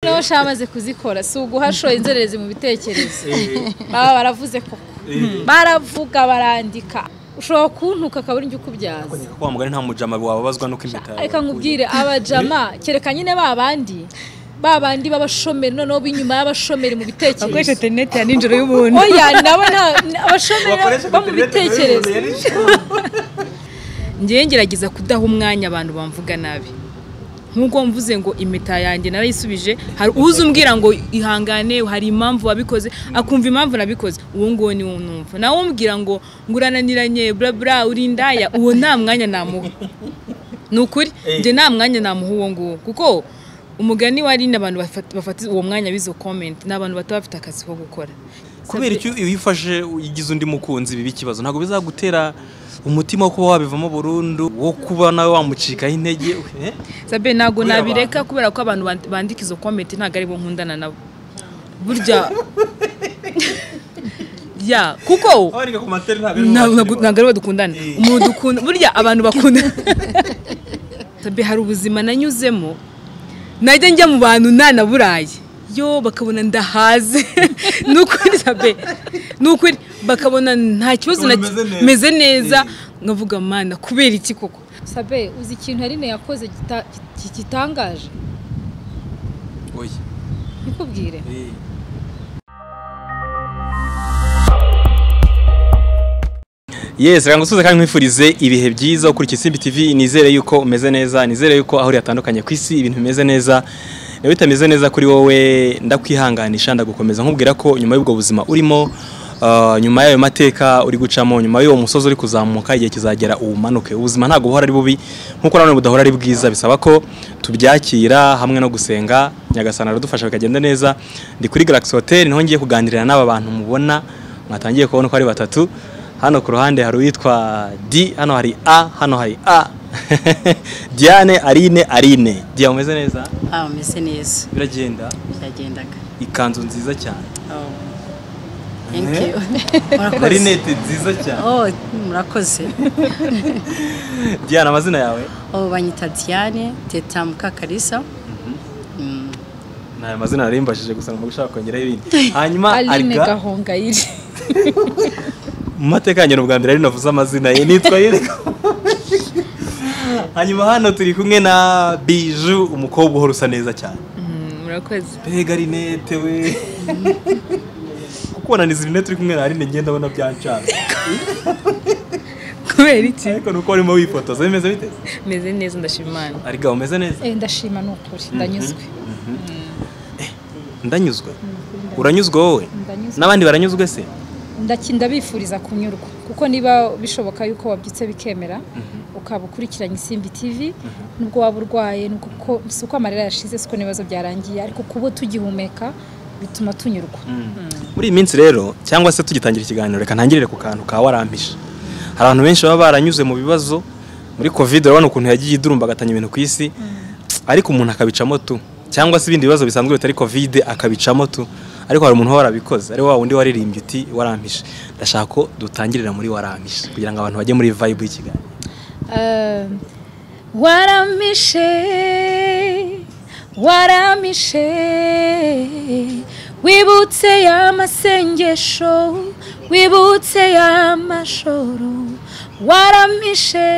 noneho sha amaze kuzikora si uguhashoye inzererezi mu bitekerezo baba baravuze koko baravuga barandika ushobora kuntuka akabura ujya ukubyaza wa mugani nta mujama wababazwa nuko impeta yawe reka nkubwire abajama kereka nyine ba bandi ba bandi b'abashomeri noneho b'inyuma y'abashomeri mu bakoresha bitekerezo interineti ya nijoro y'ubuntu oya nabo nta- ni abashomeri Bakoresha bo mu internet, bitekerezo ngewe ngerageza kudaha umwanya abantu bamvuga nabi nk'uko mvuze ngo impeta yanjye narayisubije hari uza umbwira ngo ihangane hari impamvu wabikoze akumva impamvu nabikoze uwo nguwo niwo numva nawe umbwira ngo ngurananiranye burabura uri indaya uwo nta mwanya namuha ni ukuri njye nta mwanya namuha uwo nguwo kuko umugani wari n'abantu bafata bafata uwo mwanya b'izo komenti ni abantu bataba bafite akazi ko gukora kubera icyo iyo uyifashe uyigize undi mukunzi biba ikibazo ntabwo bizagutera umutima wo kuba wabivamo burundu wo kuba nawe wamucikaho intege eh? sabe ntabwo Kubera nabireka kubera ko abantu band- bandika izo komenti ntabwo ari bo nkundana nabo burya ya kuko Abarika ku materi ntabwo ari ntabwo mu buzima. ntabwo ari bo dukundana umuntu dukunda burya abantu bakunda sabe hari ubuzima nanyuzemo najya njya mu bantu nanaburaye yo bakabona ndahaze ni ukuri sabe ni ukuri bakabona nta kibazo na Umuntu umeze neza. meze neza nkavuga mana kubera iki koko sabe uzi ikintu harine yakoze gita- ki- gitangaje Oya. nkikubwire Eh. Yes, reka ngusuze kandi nkwifurize ibihe byiza ukurikira Simbi TV nizere yuko umeze neza nizere yuko aho uri hatandukanye ku isi ibintu bimeze neza niba bitameze neza kuri wowe ndakwihanganisha ndagukomeza nkubwira ko nyuma y'ubwo buzima urimo ah, nyuma y'ayo mateka uri gucamo nyuma y'uwo musozi uri kuzamuka igihe kizagera umanuke ubuzima ntabwo buhora ari bubi nk'uko nanone budahora ari bwiza bisaba ko tubyakira hamwe no gusenga nyagasana aradufasha bikagenda neza ndi kuri Galaxy Hotel niho ngiye kuganirira n'aba bantu mubona mwatangiye kubona ko ari batatu hano ku ruhande hari uwitwa D hano hari A hano hari A Diane Arine Arine Diane umeze neza Ah, umeze neza biragenda byagendaga ikanzu nziza cyane Oh. Thank Eh? you. Murakoze. marinete nziza cyane Oh, murakoze. Diane amazina yawe Oh, banyita Diane, Teta Mukakarisa. Mm. ni ayo mazina nari mbashije gusa ntabwo ushaka kongeraho ibindi hanyuma aline ariga gahongayire mu mateka yanjye ni ubwa mbere ari navuze amazina ye nitwa Arine hanyuma hano turi kumwe na Biju umukobwa uhora usa neza cyane Mm, murakoze mbega rinete we kuko wananiza rinete uri kumwe na Arine ngenda abona byancana kubera iki ariko nuko warimo wifotoza bimeze bite meze neza ndashima imana ariko umeze neza Eh, ndashima ni ukuri ndanyuzwe ndanyuzwe uranyuzwe wowe ndanyuzwe n'abandi baranyuzwe se Ndaki- ndabifuriza kunyurwa kuko niba bishoboka yuko wabyutse bikemera ukaba ukurikiranye isimbi tv nubwo waba urwaye nubwo ko- si uko amarira yashize siko n'ibibazo byarangiye ariko kuba tugihumeka bituma tunyurwa muri iyi minsi rero cyangwa se tugitangira ikiganiro reka ntangirire ku kantu ka warampisha hari abantu benshi baba baranyuze mu bibazo muri covid urabona ukuntu yagiye idurumba agatanya ibintu ku isi ariko umuntu akabicamo tu cyangwa se ibindi bibazo bisanzwe bitari covid akabicamo tu ariko hari umuntu uba warabikoze ari wa wundi waririmbye uti warampishe ndashaka ko dutangirira muri warampishe kugira ngo abantu bajye muri vibe y'ikiganiro Eh, waramishe waramishe wibutse ya masengesho wibutse ya mashoro waramishe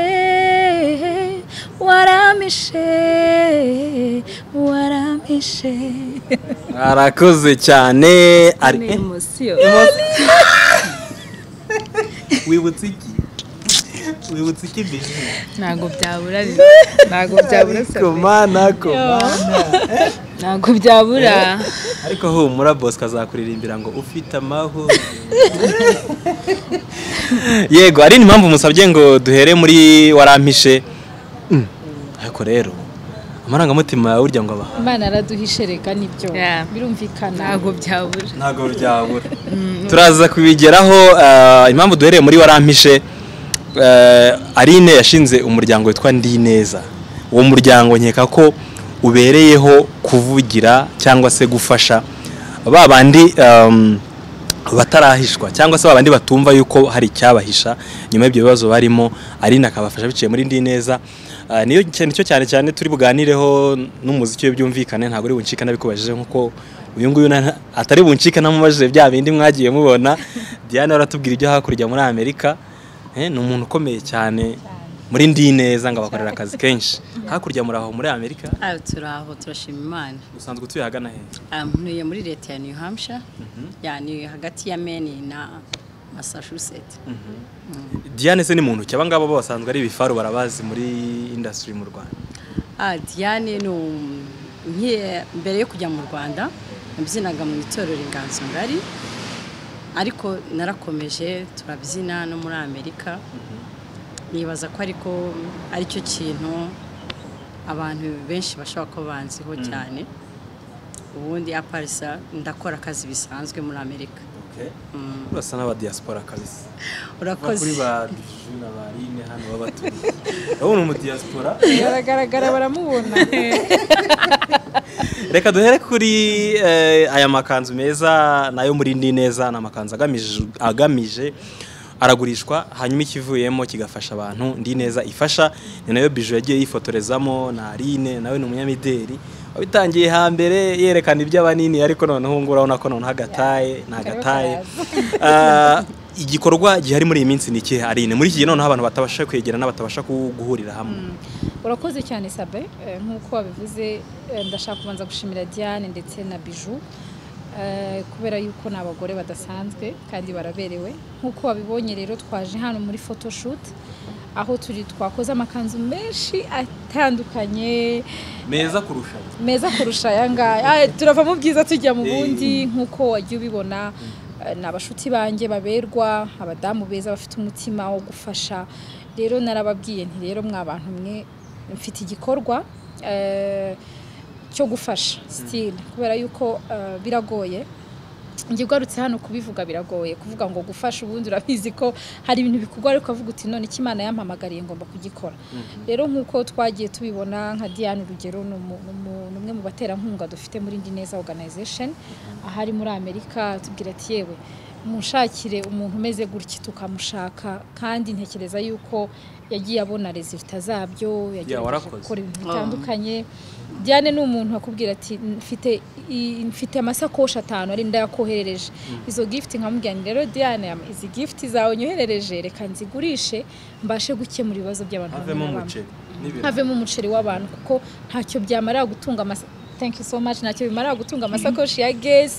waramishe waramishe arakoze cyane ari eh, emosiyo wibutse iki wibutse iki bishyu ntabwo byabura ntabwo byabura komana komana ntabwo byabura ariko humura bosco azakuririmbira ngo ufite amahoro yego ari impamvu musabye ngo duhere muri warampishe Mm. ariko rero amarangamutima yawe urya ngo abaha imana araduhishe reka nibyo Yeah. birumvikana ntabwo byabura ntabwo byabura turaza kubigeraho eh, impamvu duhereye muri warampishe eh, Arine yashinze umuryango witwa ndi neza uwo muryango nkeka ko ubereyeho kuvugira cyangwa se gufasha ba bandi em, batarahishwa cyangwa se ba bandi batumva yuko hari icyabahisha nyuma y'ibyo bibazo barimo Arine akabafasha biciye muri ndi neza Ah, niyo cyane cyo cyane cyane turi buganireho n'umuziki we byumvikane ntabwo uri buncika nabikubajije nkuko uyu nguyu na- atari buncika namubajije bya bindi mwagiye mubona Diane aratubwira ibyo hakurya muri Amerika Eh, ni umuntu ukomeye cyane muri ndi neza ngo abakorera akazi kenshi hakurya muri aho muri Amerika aho turaho turashima imana usanzwe utuye ahagana he Ah, ntuye muri leta ya new hampshire yani hagati ya maine na massachusetts Diane se ni muntu ki abangaba bo basanzwe ari ibifaru barabazi muri industry mu Rwanda Ah, Diane ni um- nkiye mbere yo kujya mu Rwanda nabyinaga mu itorero inganzo ngari ariko narakomeje turabyina no muri Amerika nibaza ko ariko aricyo kintu abantu benshi bashobora kuba banziho cyane ubundi aparisa ndakora akazi bisanzwe muri Amerika Mm. urasa n'aba diaspora kabisa Kuva urakoze kuri ba Bijou na ba Aline hano baba baturiye urabona umu diaspora baragaragara baramubona reka duhere kuri eh, aya makanzu meza nayo muri ndi neza ni amakanzu agamije agamije aragurishwa hanyuma ikivuyemo kigafasha abantu ndi neza ifasha ni nayo biju yagiye yifotorezamo na Aline nawe ni umunyamideli wabitangiye hambere yerekana iby'abanini ariko noneho ngo urabona ko noneho agataye ni agataye Ah, igikorwa gihari muri iyi minsi ni ikihe Aline muri iki gihe noneho abantu batabasha kwegerana batabasha ku- guhurira hamwe urakoze cyane sabe eh, nk'uko wabivuze eh, ndashaka kubanza gushimira diane ndetse na biju eh, kubera yuko ni abagore badasanzwe kandi baraberewe nk'uko wabibonye rero twaje hano muri photoshoot aho turi twakoze amakanzu menshi atandukanye meza kurusha meza kurusha aya ngaya Ah, turava mu byiza tujya mu bundi nk'uko wagiye ubibona eh, ni abashuti banjye baberwa abadamu beza bafite umutima wo gufasha rero narababwiye nti rero mwa bantu mwe mfite igikorwa eh, cyo gufasha sitile kubera yuko eh, biragoye njye ugarutse hano kubivuga biragoye kuvuga ngo gufasha ubundi urabizi ko hari ibintu bikorwa ariko ukavuga uti none icyo imana yampamagariye ngomba kugikora rero nk'uko twagiye tubibona nka diane urugero ni umu- ni umu- ni umwe mu baterankunga dufite muri indi neza organization ahari muri amerika tubwira ati yewe munshakire umuntu umeze gutya tukamushaka kandi ntekereza yuko yagiye abona resulta zabyo yagiye abasha Yeah, warakoze. gukora ibintu bitandukanye diane ni umuntu akubwira ati mfite i- mfite amasakoshi atanu ari ndayakoherereje izo gift nkamubwira nti rero diane izi gift zawe nyoherereje reka nzigurishe mbashe gukemura ibibazo by'abantu bamwe havemo na bamwe." umuceri n'ibintu havemo umuceri w'abantu kuko ntacyo byamarira gutunga amasa thank you so much ntacyo bimarira gutunga amasakoshi ya gezi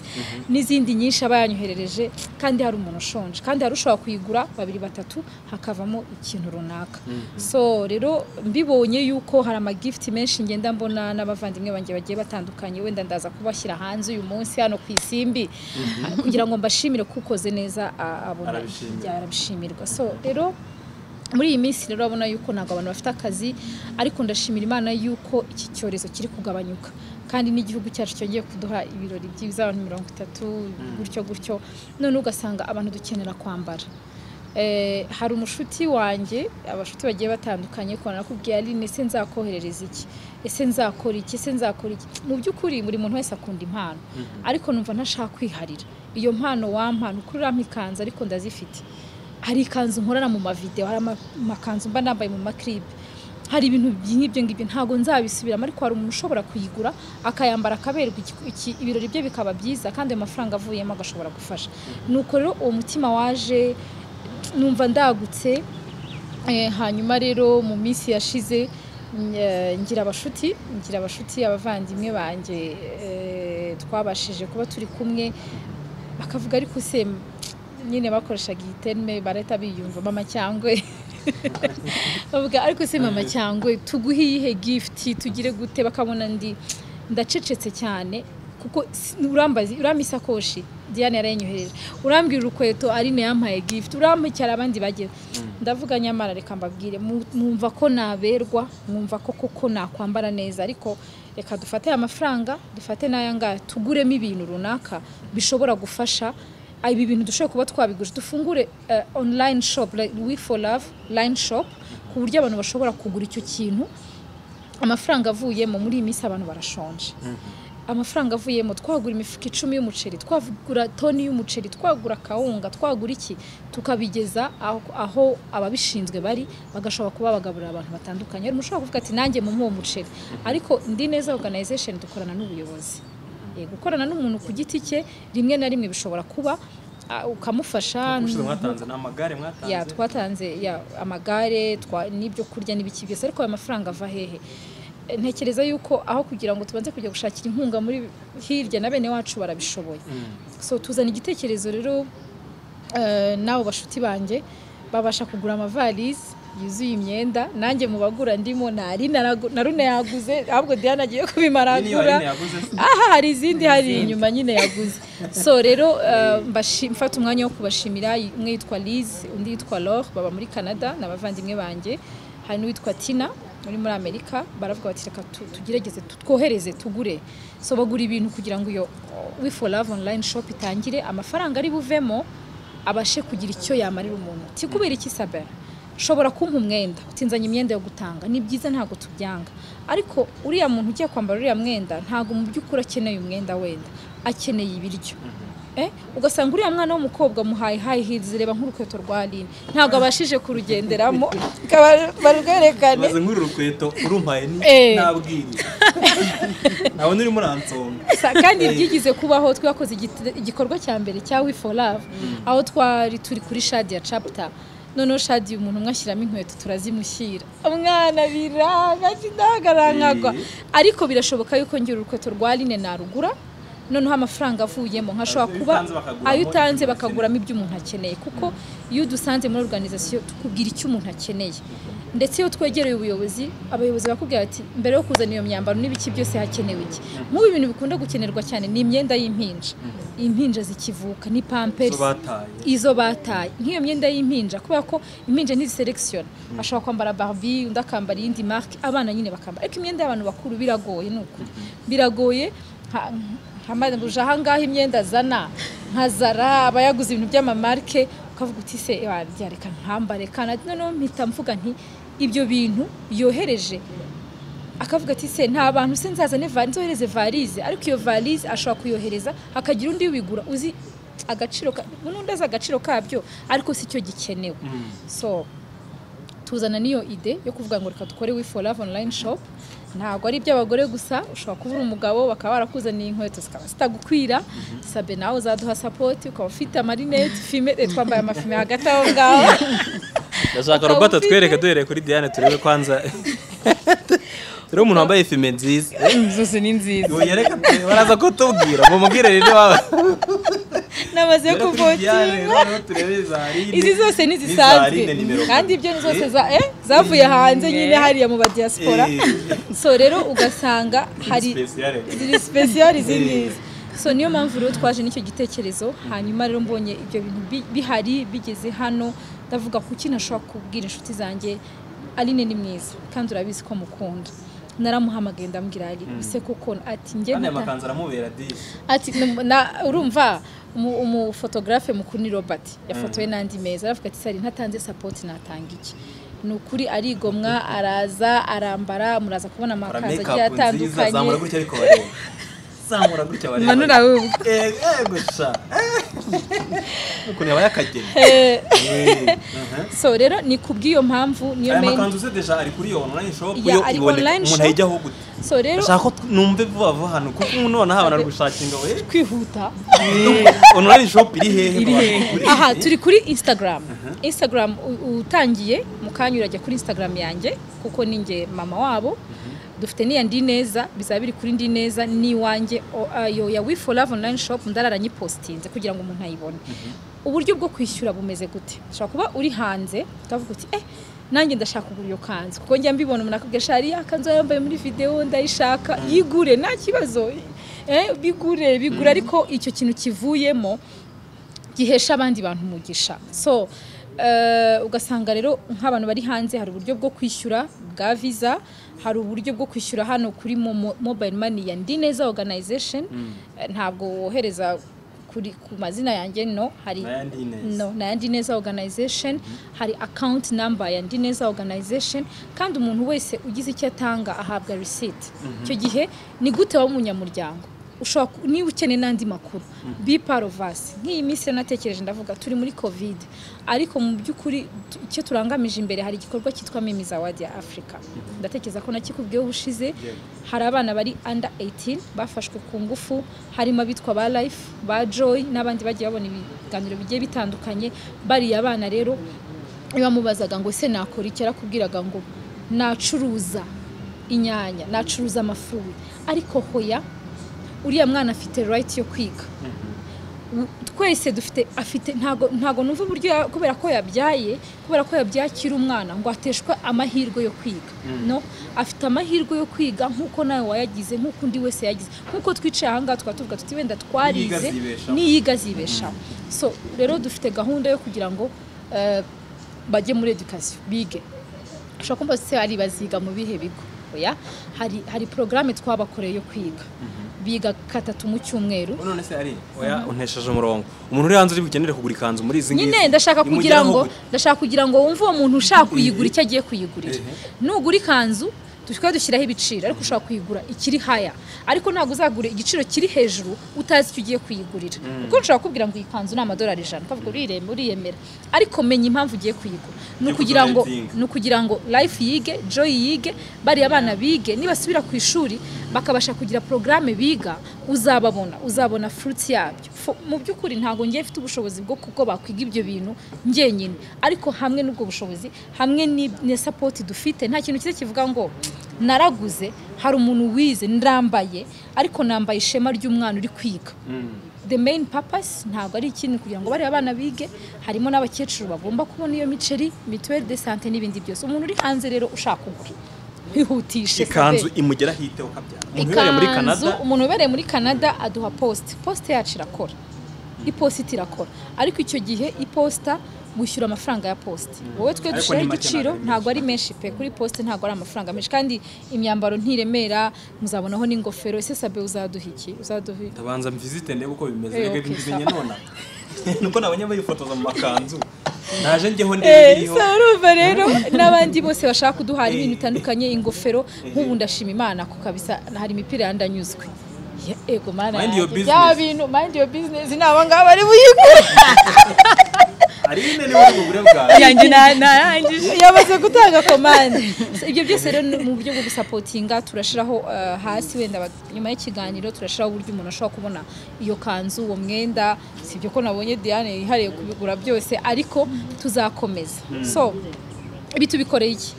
n'izindi nyinshi aba yanyoherereje kandi hari umuntu ushonje kandi hari ushobora kuyigura babiri batatu hakavamo ikintu runaka so rero mbibonye yuko hari amagifuti menshi ngenda mbona n'abavandimwe banjye bagiye batandukanye wenda ndaza kubashyira hanze uyu munsi hano ku isimbi kugira ngo mbashimire ko ukoze neza a- abona Arabishimira. arabishimirwa so rero muri iyi minsi rero urabona yuko ntabwo abantu bafite akazi ariko ndashimira imana yuko iki cyorezo kiri kugabanyuka kandi n'igihugu cyacu cyongeye kuduha ibirori byiza abantu mirongo itatu gutyo gutyo none ugasanga abantu dukenera kwambara Eh, hari umushuti wanjye abashuti bagiye batandukanye kubona nakubwiye ari ese nzakoherereza iki ese nzakora iki ese nzakora iki mu by'ukuri buri muntu wese akunda impano ariko numva ntashaka kwiharira iyo mpano wampana ukuri urampa ikanzu ariko ndazifite hari ikanzu nkorana mu mavideo hari ama- amakanzu mba nambaye mu makiripe hari ibintu nk'ibyo ngibyo ntabwo nzabisubiramo ariko hari umuntu ushobora kuyigura akayambara akaberwa iki- iki- ibirori bye bikaba byiza kandi ayo mafaranga avuyemo agashobora gufasha nuko rero uwo mutima waje numva ndagutse Eh, hanyuma rero mu minsi yashize mm, eh, ngira abashuti ngira abashuti abavandimwe banjye eh, twabashije kuba turi kumwe bakavuga ariko se mm, nyine bakoreshaga iyi terme barahita biyumva mama cyangwe bavuga ariko se mama cyangwe tuguhe iyihe gifuti tugire gute bakabona ndi ndacecetse cyane kuko si- urambaza urampa isakoshi diane yarayinyohereje urambwira urukweto arine yampaye gifuti urampa icyara abandi bagira ndavuga nyamara reka mbabwire mu- mwumva ko naberwa mwumva ko koko nakwambara neza ariko reka dufate aya mafaranga dufate n'aya ngaya tuguremo ibintu runaka bishobora gufasha ibi bintu dushobora kuba twabiguje dufungure eh, online shop like we for love line shop ku buryo abantu bashobora kugura icyo kintu amafaranga avuyemo muri iyi minsi abantu barashonje amafaranga avuyemo twagura imifuka icumi y'umuceri twagura toni y'umuceri twagura akawunga twagura iki tukabigeza aho, aho ababishinzwe bari bagashobora kuba bagaburira abantu batandukanye rero mushobora kuvuga ati nanjye mu uwo muceri ariko ndi neza organization dukorana n'ubuyobozi Eh, gukorana n'umuntu ku giti cye rimwe na rimwe bishobora kuba ah, ukamufasha ubushize mwatanze ni amagare mwatanze ya twatanze ya amagare twa n'ibyo kurya n'ibiki byose ariko ayo mafaranga ava hehe E, ntekereza yuko aho kugira ngo tubanze kujya gushakira inkunga muri hirya na bene wacu barabishoboye so tuzana igitekerezo rero eh, n'abo bashuti banjye babasha kugura amavalisi yuzuye imyenda nanjye mu bagura ndimo nari naragu- na rune yaguze ahubwo diana agiye kubimara Nini wari agura yaguze se? aha hari izindi hari inyuma nyine yaguze so rero eh, mbashi- mfata umwanya wo kubashimira umwe yitwa liz undi yitwa lor baba muri canada ni abavandimwe banjye hari n'uwitwa tina uri muri amerika baravuga bati reka tu- tugerageze tu- twohereze tugure so bagura ibintu kugira ngo iyo we for love online shop itangire amafaranga ari buvemo abashe kugira icyo yamarira umuntu tikubera iki sabe ushobora kumpa umwenda utinzanye imyenda yo gutanga ni byiza ntabwo tubyanga ariko uriya muntu ugiye kwambara uriya mwenda ntabwo mu by'ukuri akeneye umwenda wenda akeneye ibiryo Eh, ugasanga uriya mwana w'umukobwa muhaye hayi hizi reba nk'urukweto rwa line ntabwo abashije kurugenderamo Bakaba- barwerekane maze nk'uru rukweto urumpaye ni Eh. nabwiriye ntabona urimo uransonga Sa- kandi byigize kubaho twakoze igite- igikorwa cya mbere cya we for love aho twari turi kuri shadi ya chapter noneho shadi umuntu umwe ashyiramo inkweto turazimushyira umwana biranga kindahagarankagwa ariko birashoboka yuko ngira urukweto rwa line narugura noneho amafaranga avuyemo nkashobora Ayo kuba utanze bakaguramo ayo utanze ibyo ukeneye. bakaguramo ibyo umuntu akeneye kuko iyo udusanze muri organization tukubwira icyo umuntu akeneye ndetse iyo twegereye ubuyobozi abayobozi bakubwira ati mbere yo kuzana iyo myambaro n'ibiki byose hakenewe iki nk'ubu ibintu bikunda gukenerwa cyane ni imyenda y'impinja impinja zikivuka ni pampers Izo bataye. izo bataye nk'iyo myenda y'impinja kubera ko impinja ntiziserekisiyona ashobora kwambara barbi undi akambara iyindi marike abana nyine bakambara ariko imyenda y'abantu bakuru biragoye ni ukuri biragoje nkamajije ahangaha imyenda azana nka zara aba yaguze ibintu by'amamarike ukavuga uti se warya reka ntambare kandi noneho mpita mvuga nti ibyo bintu yohereje akavuga ati se nta bantu se nzazane valize nzohereze valize ariko iyo valize ashobora kuyohereza hakagira undi ubigura uzi agaciro ka- n'undi azi agaciro kabyo ariko si cyo gikenewe so tuzana n'iyo ide yo kuvuga ngo reka dukore we for love online shop ntabwo ari iby'abagore gusa ushobora kuba uri umugabo bakaba barakuzaniye inkweto zikaba zitagukwira sabe nawe uzaduha sapoti ukaba ufite amarinete fime eh, twambaye amafime hagati aho ngaho ndashaka Ukaba robota ufite- twereke duhereye kuri diane turebe kwanza turebe umuntu wambaye fime nziza zose ni nziza Ubu yereka baraza kutubwira mumubwire rero waba namaze kuvotinga turebe zarine izi zose zarine ntizisanzwe nimero kandi ibyo ni zose za- eh, zavuye hanze nyine hariya mu badiyasipora so rero ugasanga hari ziri sipesiyali z'ingizi so niyo mpamvu rero twaje n'icyo gitekerezo hanyuma rero mbonye ibyo bintu bi- bihari bigeze hano ndavuga kuki nashobora kubwira inshuti zanjye aline ni mwiza kandi urabizi ko mukunda naramuhamagaye ndambwira ari ese koko ati njye kandi aya nata- makanzu aramubera dishi ati "Na- na- urumva umu- umufotogarafe mukuru ni robert yafotowe n'andi meza aravuga ati sari ntatanze sapoti natanga iki ni ukuri arigomwa araza arambara muraza kubona kora amakanzu make agiye up nziza atandukanye zamura gutya ariko bareba zamura gutya bareba manura we Eh, eh, gusa Eh, ukuntu yaba yakageni Eh, Eh, aha. so rero ni kubw'iyo mpamvu niyo aya main makanzu se deja ari kuri iyo online shop Ya, yo ari iboneka online umuntu shop. ayijyaho gute so rero ndashaka ko t- numve vuba vuba hano kuko ubu none aha bari gushakinga we kwihuta online shop iri hehe Iri hehe? Bakugurira aha iki? turi kuri instagram instagram u- utangiye mukanya urajya kuri instagram yanjye kuko ni njye mama wabo dufite n'iya ndi neza bizaba biri kuri ndi neza n'iwanjye o- ayo ya we for love online shop ndarara nyipositinze kugira ngo umuntu ayibone uburyo bwo kwishyura bumeze gute ushobora kuba uri hanze ukavuga uti eh nanjye ndashaka kugura iyo kanzu kuko njya mbibona umuntu akubwira shari ya kanzu yambaye muri videwo ndayishaka yigure nta kibazo eh, bigure bigure ariko icyo kintu kivuyemo gihesha abandi bantu umugisha so eh, ugasanga rero nk'abantu bari hanze hari uburyo bwo kwishyura bwa visa hari uburyo bwo kwishyura hano kuri momo- mobile money ya ndi neza organization Eh, ntabwo wohereza kuri ku mazina yanjye no hari Na ya Ndi Neza. no na ya ndi neza organization hari account number ya ndi neza organization kandi umuntu wese ugize icyo atanga ahabwa receipt icyo gihe ni gute waba umunyamuryango ushobora ku- niba ukeneye n'andi makuru bi parovasi nk'iyi minsi rero natekereje ndavuga turi muri kovide ariko mu by'ukuri tu- icyo turangamije imbere hari igikorwa cyitwa mimiza wadi ya afurika ndatekereza ko nakikubwiyeho ubushize hari abana bari under 18 bafashwe ku ngufu harimo abitwa ba life ba joy n'abandi bagiye babona ibiganiro bigiye bitandukanye bariya abana rero iyo bamubazaga ngo ese nakora iki yarakubwiraga ngo nacuruza inyanya nacuruza amafuri ariko hoya uriya mwana afite rayiti yo kwiga twese dufite afite ntago ntago numva uburyo ya- kubera ko yabyaye kubera ko yabyakira umwana ngo ateshwe amahirwe yo kwiga no afite amahirwe yo kwiga nk'uko nawe wayagize nk'uko undi wese yagize nk'uko twicaye ahangaha tukaba tuvuga tuti wenda twarize azibeshaho." niyiga azibeshaho so rero dufite gahunda yo kugira ngo eh, bajye muri edukasiyo bige ushobora kumva se hari baziga mu bihe bigo oya hari hari porogaramu twabakoreye yo kwiga biga katatu mu cyumweru none se ari oya untesheje umurongo umuntu uri hanze uri bukenere kugura ikanzu muri izi ngizi nyine ndashaka kugira imugeraho ngo gute? ndashaka kugira ngo wumve uwo muntu ushaka kuyigura icyo agiye kuyigurira nugura ikanzu tukaba dushyiraho ibiciro ariko ushobora kuyigura ikiri haya ariko ntabwo uzagura igiciro kiri hejuru utazi icyo ugiye kuyigurira kuko nshobora kubwira ngo iyi kanzu ni amadolari ijana ukavuga urireme uriyemera ariko menya impamvu ugiye kuyigura ni Yo ukugira ngo kudrayivinga. ni ukugira ngo life yige joy yige bariya abana bige nibasubira ku ishuri bakabasha kugira porogaramu biga uzababona uzabona furuti yabyo Fo- mu by'ukuri ntabwo ngiye mfite ubushobozi bwo kuko bakwiga ibyo bintu njyenyine ariko hamwe n'ubwo bushobozi hamwe ni- na sapoti dufite nta kintu cyiza kivuga ngo naraguze hari umuntu wize ndambaye ariko nambaye ishema ry'umwana uri kwiga the main purpose ntabwo ari ikintu kugira ngo bariya abana bige harimo n'abakecuru bagomba kubona iyo miceri mituweli de sante n'ibindi byose umuntu uri hanze rero ushaka kugura kwihutishe ikanzu imugeraho ihiteho kabyara umuntu uhereye muri kanada umuntu ubereye muri canada aduha posite posite yacu irakora iposita irakora ariko icyo gihe iposita wishyura amafaranga ya posite wowe twe Ariko dushyiraho ni make igiciro ntabwo ari ntabwo ari menshi pe kuri posite ntabwo ari amafaranga menshi kandi imyambaro ntiremera muzabonaho n'ingofero ese sabe uzaduha iki uzaduha ndabanza mvizite ndebe uko bimeze Eh, rege okay, mbimenye sawa. nona nuko nabonye bayifotoza mu makanzu naje njyeho ndebe Eh, iriho so urumva rero n'abandi bose bashaka kuduhara ibintu bitandukanye ingofero nk'ubu ndashima imana ko kabisa hari imipira yandanyuzwe Ye- ego mana Mind yanjye, your business. bya bintu mind your business ni abangaba bari buyigure hari ine niba ari ubugure bwawe yanjye na- narangije yamaze gutanga komande So, ibyo byose rero ni mu buryo bwo gusapotinga turashyiraho eh, hasi wenda ba- nyuma y'ikiganiro turashyiraho uburyo umuntu ashobora kubona iyo kanzu uwo mwenda si ibyo ko nabonye diane yihariye kubigura byose ariko tuzakomeza so ibi tubikoreye iki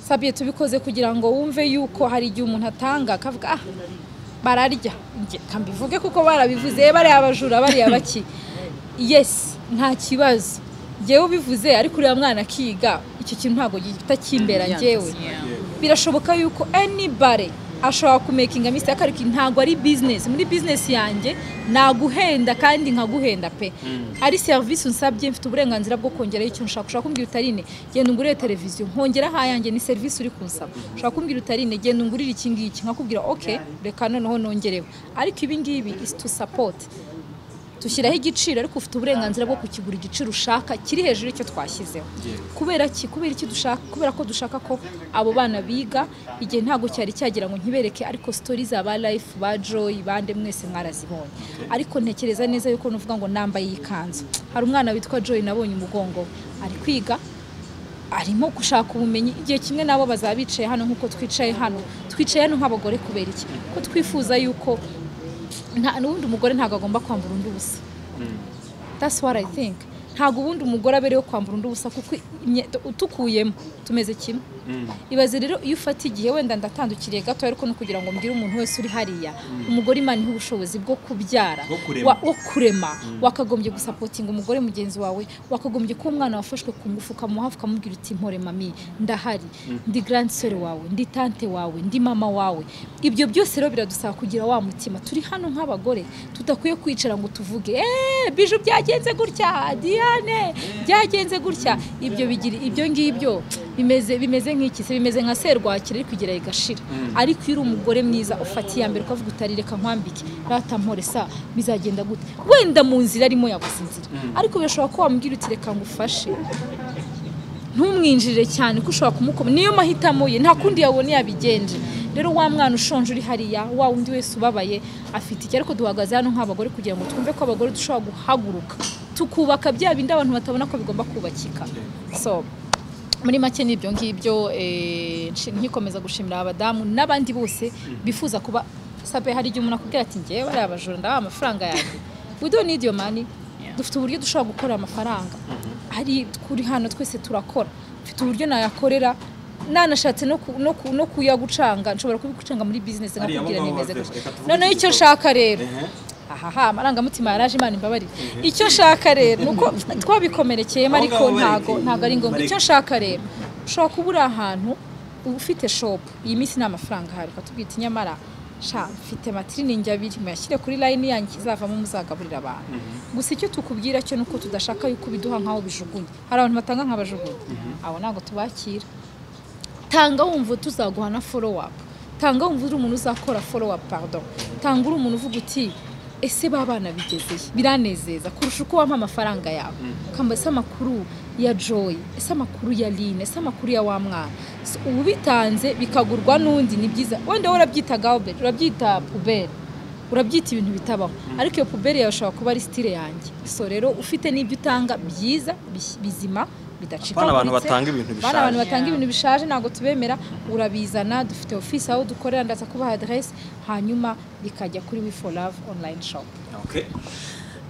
sabiye tubikoze kugira ngo wumve yuko hari igihe umuntu atanga akavuga ah bararya Njye, ka mbivuge kuko barabivuze bariya abajura bariya baki yes nta kibazo njyewe ubivuze ariko uriya mwana akiga icyo kintu ntabwo gihita kimbera njyewe birashoboka yuko anybody ashobora kumekinga mistake ariko ntabwo ari business muri business yanjye naguhenda kandi nkaguhenda pe ari service unsabye mfite uburenganzira bwo kongeraho icyo nshaka ushaka kumbwira utarine genda ungurire televiziyo nkongeraho ayanjye ni service uri kunsaba ushaka kumbwira utarine genda ungurire iki ngiki nkakubwira ok reka noneho nongereho ariko ibi ngibi is to support dushyiraho igiciro ariko ufite uburenganzira bwo kukigura igiciro ushaka kiri hejuru y'icyo twashyizeho kubera ki kubera iki dushaka kubera ko dushaka ko abo bana biga igihe ntabwo cyari cyagira ngo nkibereke ariko sitori za ba life ba joy bande mwese mwarazibonye ariko ntekereza neza yuko nuvuga ngo nambaye iyi kanzu hari umwana witwa joy nabonye umugongo we. ari kwiga arimo gushaka ubumenyi igihe kimwe nabo bazaba bicaye hano nk'uko twicaye hano twicaye hano nk'abagore kubera iki ko twifuza yuko nta n'ubundi umugore ntabwo agomba kwambara undi ubusa that's what i think ntabwo ubundi umugore abereyeho kwambara undi ubusa kuko imye- utukuyemo tumeze kimwe ibaze rero iyo ufata igihe wenda ndatandukiriye gato ariko ni ukugira ngo mbwire umuntu wese uri hariya umugore imana ihe ubushobozi bwo kubyara Bwo kurema. wa- wo kurema wakagombye gusapotinga umugore mugenzi wawe wakagombye kuba umwana wafashwe ku ngufu ukamuha ukamubwira uti mpore mami ndahari ndi grand sœur wawe ndi tante wawe ndi mama wawe ibyo byose rero biradusaba kugira wa mutima turi hano nk'abagore tudakwiye kwicara ngo tuvuge eee biju byagenze gutya diane byagenze gutya ibyo bigira ibyo ngibyo bimeze bimeze nk'iki se bimeze nka serwakira ariko igera igashira ariko iyo uri umugore mwiza ufata iya mbere ukavuga utari reka nkwambike ratampore sa bizagenda gute wenda mu nzira arimo yaguze inzira ariko birashoboka ko wamubwira uti reka ngufashe ntumwinjirire cyane ko ushobora kumukoma niyo mahitamo ye nta kundi yabona yabigenje rero wa mwana ushonje uri hariya wa wundi wese ubabaye afite iki ariko duhagaze hano nk'abagore kugira ngo twumve ko abagore dushobora guhaguruka tukubaka bya bindi abantu batabona ko bigomba kubakika so muri make n'ibyo ngibyo eh, nshi- nkikomeza gushimira abadamu n'abandi bose bifuza kuba sabe hari igihe umuntu akubwira ati ngewe ari abajura ndabaha amafaranga yanjye we don't need your money dufite uburyo dushobora gukora amafaranga hari kuri hano twese turakora mfite uburyo nayakorera nanashatse no ku- no ku- no kuyagucanga nshobora kubigucanga muri business Hariya nkakubwira mugabo nimeze wawe, gutya reka tuvuge noneho icyo igikorwa. nshaka rero Ehe. ahaha amarangamutima yaraje imana imbabarire icyo nshaka rero ni uko twabikomerekeyemo Aho ariko ngaho bareke. ntago ntago ari ngombwa Bareke. icyo nshaka rero ushobora kuba uri ahantu uba ufite shopu iyi minsi nta mafaranga ahari ukatubwita nyamara sha mfite matiriningi abiri muyashyire kuri layini yanyu ikizavamo muzagaburira abantu gusa icyo tukubwira cyo ni uko tudashaka yuko ubiduha nk'aho bijugunye hari abantu batanga nk'abajugunye abo ntabwo tubakira tanga wumva tuzaguha na follow up tanga wumva uri umuntu uzakora follow up pardon tanga uri umuntu uvuga uti ese ba bana bigezeye biranezeza kurusha uko wampa amafaranga yawe kamba ese amakuru ya joy ese amakuru ya line ese amakuru ya wa mwana So, uba ubitanze bikagurwa n'undi ni byiza wenda wowe urabyita gabel urabyita puberi urabyita ibintu bitabaho ariko iyo puberi yawe ishobora kuba ari stile yanjye so rero ufite n'ibyo utanga byiza bis- bizima bidacikaguritse Bana abantu batanga ibintu Bana abantu bishaje. batanga ibintu bishaje ntabwo tubemera urabizana dufite ofisi aho dukorera ndaza kubaha aderesi hanyuma bikajya kuri we for love online shop Okay.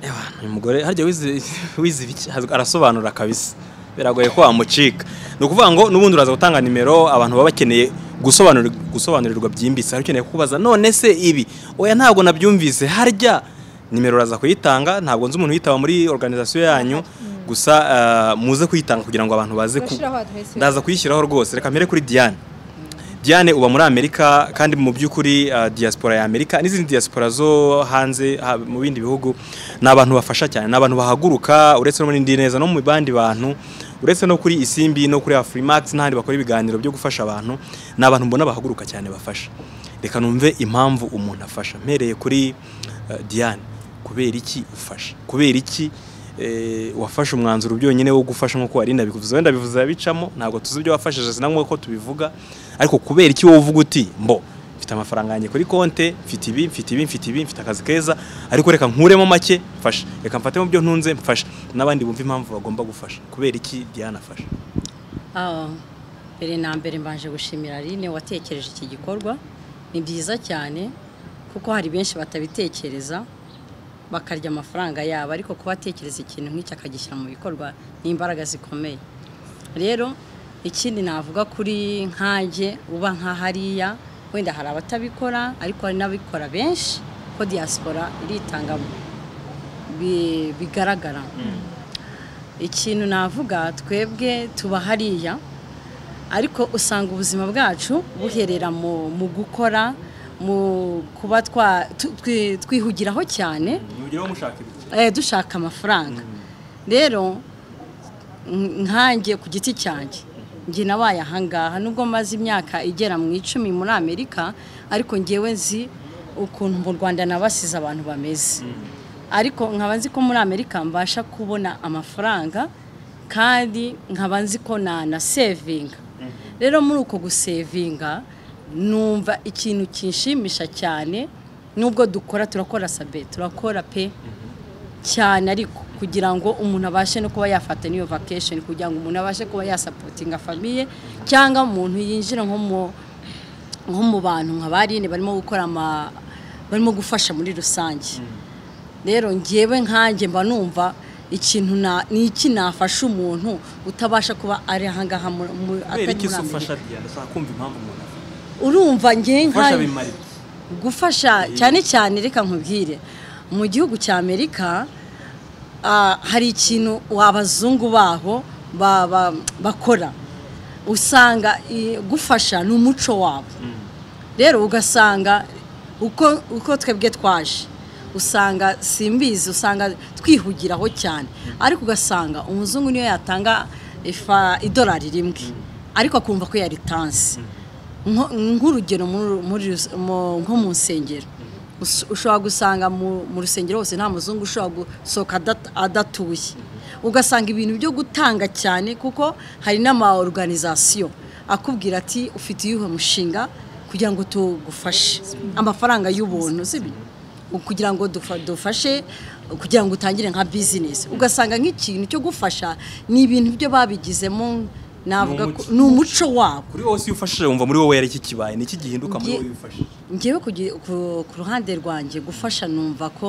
Ewa, uyu mugore harya wize wize ibiki Haz- arasobanura kabisa biragoye ko wamucika ni ukuvuga ngo n'ubundi uraza gutanga nimero abantu baba bakeneye gusobanura- gusobanurirwa byimbitse hari ukeneye kukubaza none se ibi oya ntabwo nabyumvise harya nimero uraza kuyitanga ntabwo nzi umuntu uyitaba muri organization yanyu gusa ah, muze kuyitanga kugira ngo abantu baze ku Turashyiraho aderesi. ndaza kuyishyiraho rwose reka mpere kuri Diane Diane uba muri Amerika kandi mu by'ukuri uh, diaspora ya Amerika n'izindi diaspora zo hanze ha, mu bindi bihugu ni abantu bafasha cyane ni abantu bahaguruka uretse no muri Ndi neza no mu bandi bantu uretse no kuri Isimbi no kuri Afrimax n'ahandi bakora ibiganiro byo gufasha abantu ni abantu mbona bahaguruka cyane bafasha reka numve impamvu umuntu afasha mpereye kuri uh, Diane kubera iki ufasha kubera iki eh, wafashe umwanzuro byonyine wo gufasha nk'uko warinda bivuze wenda bivuze abicamo ntabwo tuzi ibyo wafashije sinangwa ko tubivuga ariko kubera iki wowe uvuga uti mbo mfite amafaranga yanjye kuri konte mfite ibi mfite ibi mfite ibi mfite akazi keza ariko reka nkuremo make mfasha reka mfate mu byo ntunze mfasha n'abandi bumva impamvu bagomba gufasha kubera iki Diana afasha Ah, mbere na mbere mbanje gushimira Aline watekereje iki gikorwa ni byiza cyane kuko hari benshi batabitekereza bakarya amafaranga yabo ariko kuba atekereza ikintu nk'iki akagishyira mu bikorwa ni imbaraga zikomeye rero ikindi navuga kuri nkanjye uba nka hariya wenda hari abatabikora ariko hari n'abikora benshi ko diaspora iritanga bi- bigaragara ikintu navuga twebwe tuba hariya ariko usanga ubuzima bwacu buherera mu, mu gukora mu kuba twa- tu- twi- twihugiraho cyane mugire mushaka ibiki eh, dushaka amafaranga rero n- nkanjye ku giti cyanjye njye nabaye ahangaha nubwo maze imyaka igera mu icumi muri amerika ariko ngewe nzi ukuntu mu rwanda nabasize abantu bameze ariko nkaba nzi ko muri amerika mbasha kubona amafaranga kandi nkaba nzi ko nanasevinga rero muri uko gusevinga numva ikintu kinshimisha cyane nubwo dukora turakora sabe turakora pe cyane ariko kugira ngo umuntu abashe no kuba yafata n'iyo vacation kugira ngo umuntu abashe kuba yasapotinga famiye cyangwa umuntu yinjira nko mu nko mu bantu nka barine barimo gukora ama barimo gufasha muri rusange rero ngewe nkanjye mba numva ikintu na ni iki nafasha umuntu utabasha kuba ari ahangaha mu- mu- kubera atari iki muri se Amerika ufasha Diana ushaka kumva impamvu umuntu afasha urumva ngewe ufasha nkanjye bimara iki gufasha cyane cyane reka nkubwire mu gihugu cya amerika ah, hari ikintu abazungu baho ba- ba- bakora usanga i- gufasha ni umuco wabo rero ugasanga uko uko twebwe twaje usanga simbizi usanga twihugiraho cyane ariko ugasanga umuzungu niyo yatanga ifa- idolari rimwe ariko akumva ko yaritanse Nko- nk'urugero muri- muri rus- mu- nko mu nsengero Us- ushobora gusanga mu mu rusengero hose nta muzungu ushobora gusohoka adat- adatuye ugasanga ibintu byo gutanga cyane kuko hari n'ama oruganizasiyo akubwira ati ufite iyuhe mushinga kugira ngo tugufashe amafaranga y'ubuntu sibyo kugira ngo dufa- dufashe kugira ngo utangire nka bizinesi ugasanga nk'ikintu cyo gufasha ni ibintu byo babigizemo navuga ko ni umuco wabo kuri wowe iyo ufashije wumva muri wowe yari iki kibaye ni iki gihinduka muri Ngiye- wowe iyo ufashije ngewe ku gi- ku ku ruhande rwanjye gufasha numva ko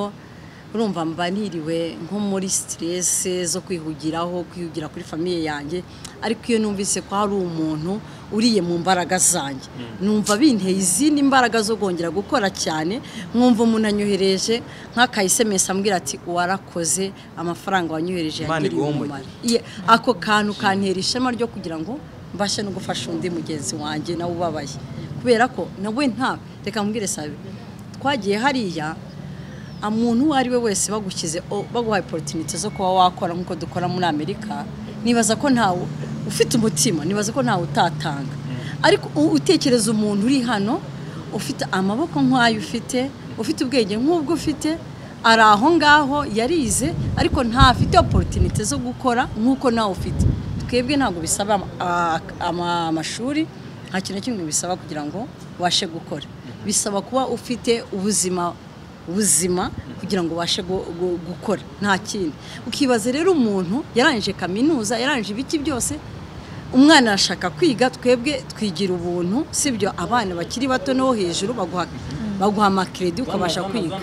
urumva mba niriwe nko muri siterese zo kwihugiraho kwihugira kuri famiye yanjye ariko iyo numvise ko hari umuntu uriye mu mbaraga zanjye numva binteye izindi mbaraga zo kongera gukora cyane nkumva umuntu anyohereje nk'akayisemesi ambwira ati warakoze amafaranga wanyohereje Imana yagiriye iguhomboye." umumaro Iye, ako kantu kantera ishema ryo kugira ngo mbashe no gufasha undi mugenzi wanjye nawe ubabaye kubera ko nawe nta reka mbwire sabe twagiye hariya umuntu uwo ari we wese bagushyize o- baguhaye opportunity zo kuba wakora nk'uko dukora muri amerika nibaza ko ntawe ufite umutima nibaza ko ntawe utatanga ariko u- utekereza umuntu uri hano ufite amaboko nk'ayo ufite ufite ubwenge nk'ubwo ufite ari aho ngaho yarize ariko ntafite opportunity zo gukora nk'uko nawe ufite twebwe ntabwo bisaba ama- a- ama- amashuri nta kintu na kimwe bisaba kugira ngo ubashe gukora bisaba kuba ufite ubuzima buzima kugira ngo ubashe gu- gu- gukora nta kindi ukibaza rero umuntu yarangije kaminuza yarangije ibiki byose umwana arashaka kwiga twebwe twigira ubuntu sibyo abana bakiri bato no hejuru baguha baguha amakeredi ukabasha kwiga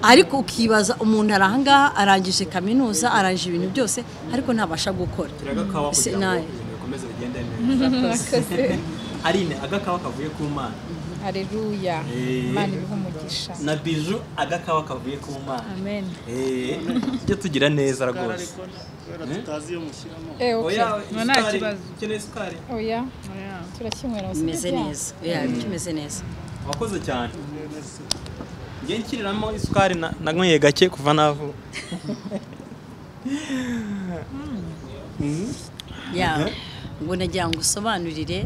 ariko ukibaza umuntu ari ahangaha arangije kaminuza arangije ibintu byose ariko ntabasha gukora agakawa Se- kugira ngo nawe. ibintu bikomeze bigende neza murakoze arine agakawa kavuye ku mana hareruya Eh. imana ibiha umugisha na biju agakawa kavuye ku mana amen Eh, tujye tugira neza rwose ariko kubera tutazi iyo mushyiramo Eh, okay. oya No, nta isukari kibazo. ukeneye isukari oya turakinywera mu bimeze sibyo? neza yeah, bimeze neza wakoze cyane njye nshyiriramo isukari na- nanyweye gake kuva navuka ya ngo nagira ngo usobanurire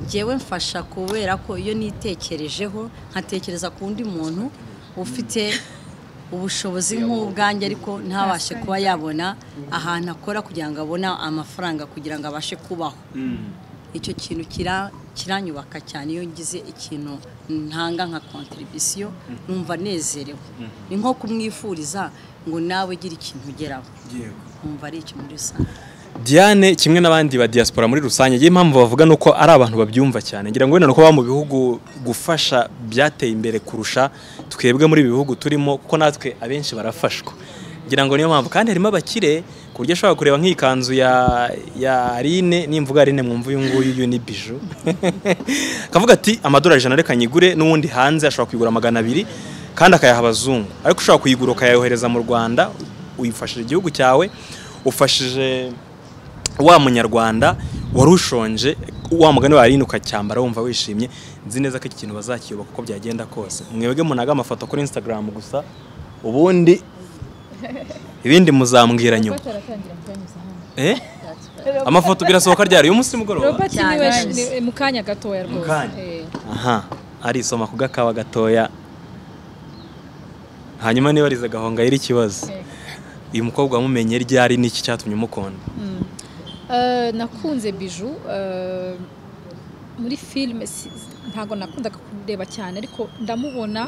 njyewe mfasha kubera ko iyo nitekerejeho nkatekereza ku wundi muntu ufite ubushobozi nk'ubwanjye ariko ntabashe kuba yabona ahantu akora kugira ngo abone amafaranga kugira ngo abashe kubaho icyo kintu kira- kiranyubaka cyane iyo ngize ikintu ntanga nka kontribisiyo numva nezerewe ni nko kumwifuriza ngo nawe ugire ikintu ugeraho nkumva ari icyo muri rusange Diane kimwe n'abandi ba diaspora muri rusange ngewe impamvu bavuga ni uko ari abantu babyumva cyane ngira ngo wenda ni uko baba mu bihugu gufasha byateye imbere kurusha twebwe muri ibi bihugu turimo kuko natwe abenshi barafashwa ngira ngo niyo mpamvu kandi harimo abakire ku buryo ashobora kureba nk'iyi kanzu ya ya Aline nimvuga Aline mwumva uyu nguyu uyu ni biju akavuga ati amadolari ijana reka nyigure n'uwundi hanze ashobora kuyigura magana abiri kandi akayaha abazungu ariko ushobora kuyigura ukayohereza mu Rwanda uyifashije igihugu cyawe ufashije wa munyarwanda wari ushonje wa mugani warindi ukacyambara wumva wishimye nzi neza ko iki kintu bazakiyoboka uko byagenda kose mwebwe munaga amafoto kuri instagram gusa ubundi ibindi muzambwira nyuma Robert aratangira kubyanyuza hano Eh? amafoto birasohoka ryari uyu munsi mugoroba robert niwe Cyane. ni- mu kanya gatoya Mu rwose kanya. Eh. aha arisoma ku gakawa gatoya hanyuma niba arize agahonga yari ikibazo Eh. uyu mukobwa wamumenye ryari n'iki cyatumye umukunda Eh, nakunze biju eh, muri filime si- ntabwo nakundaga kureba cyane ariko ndamubona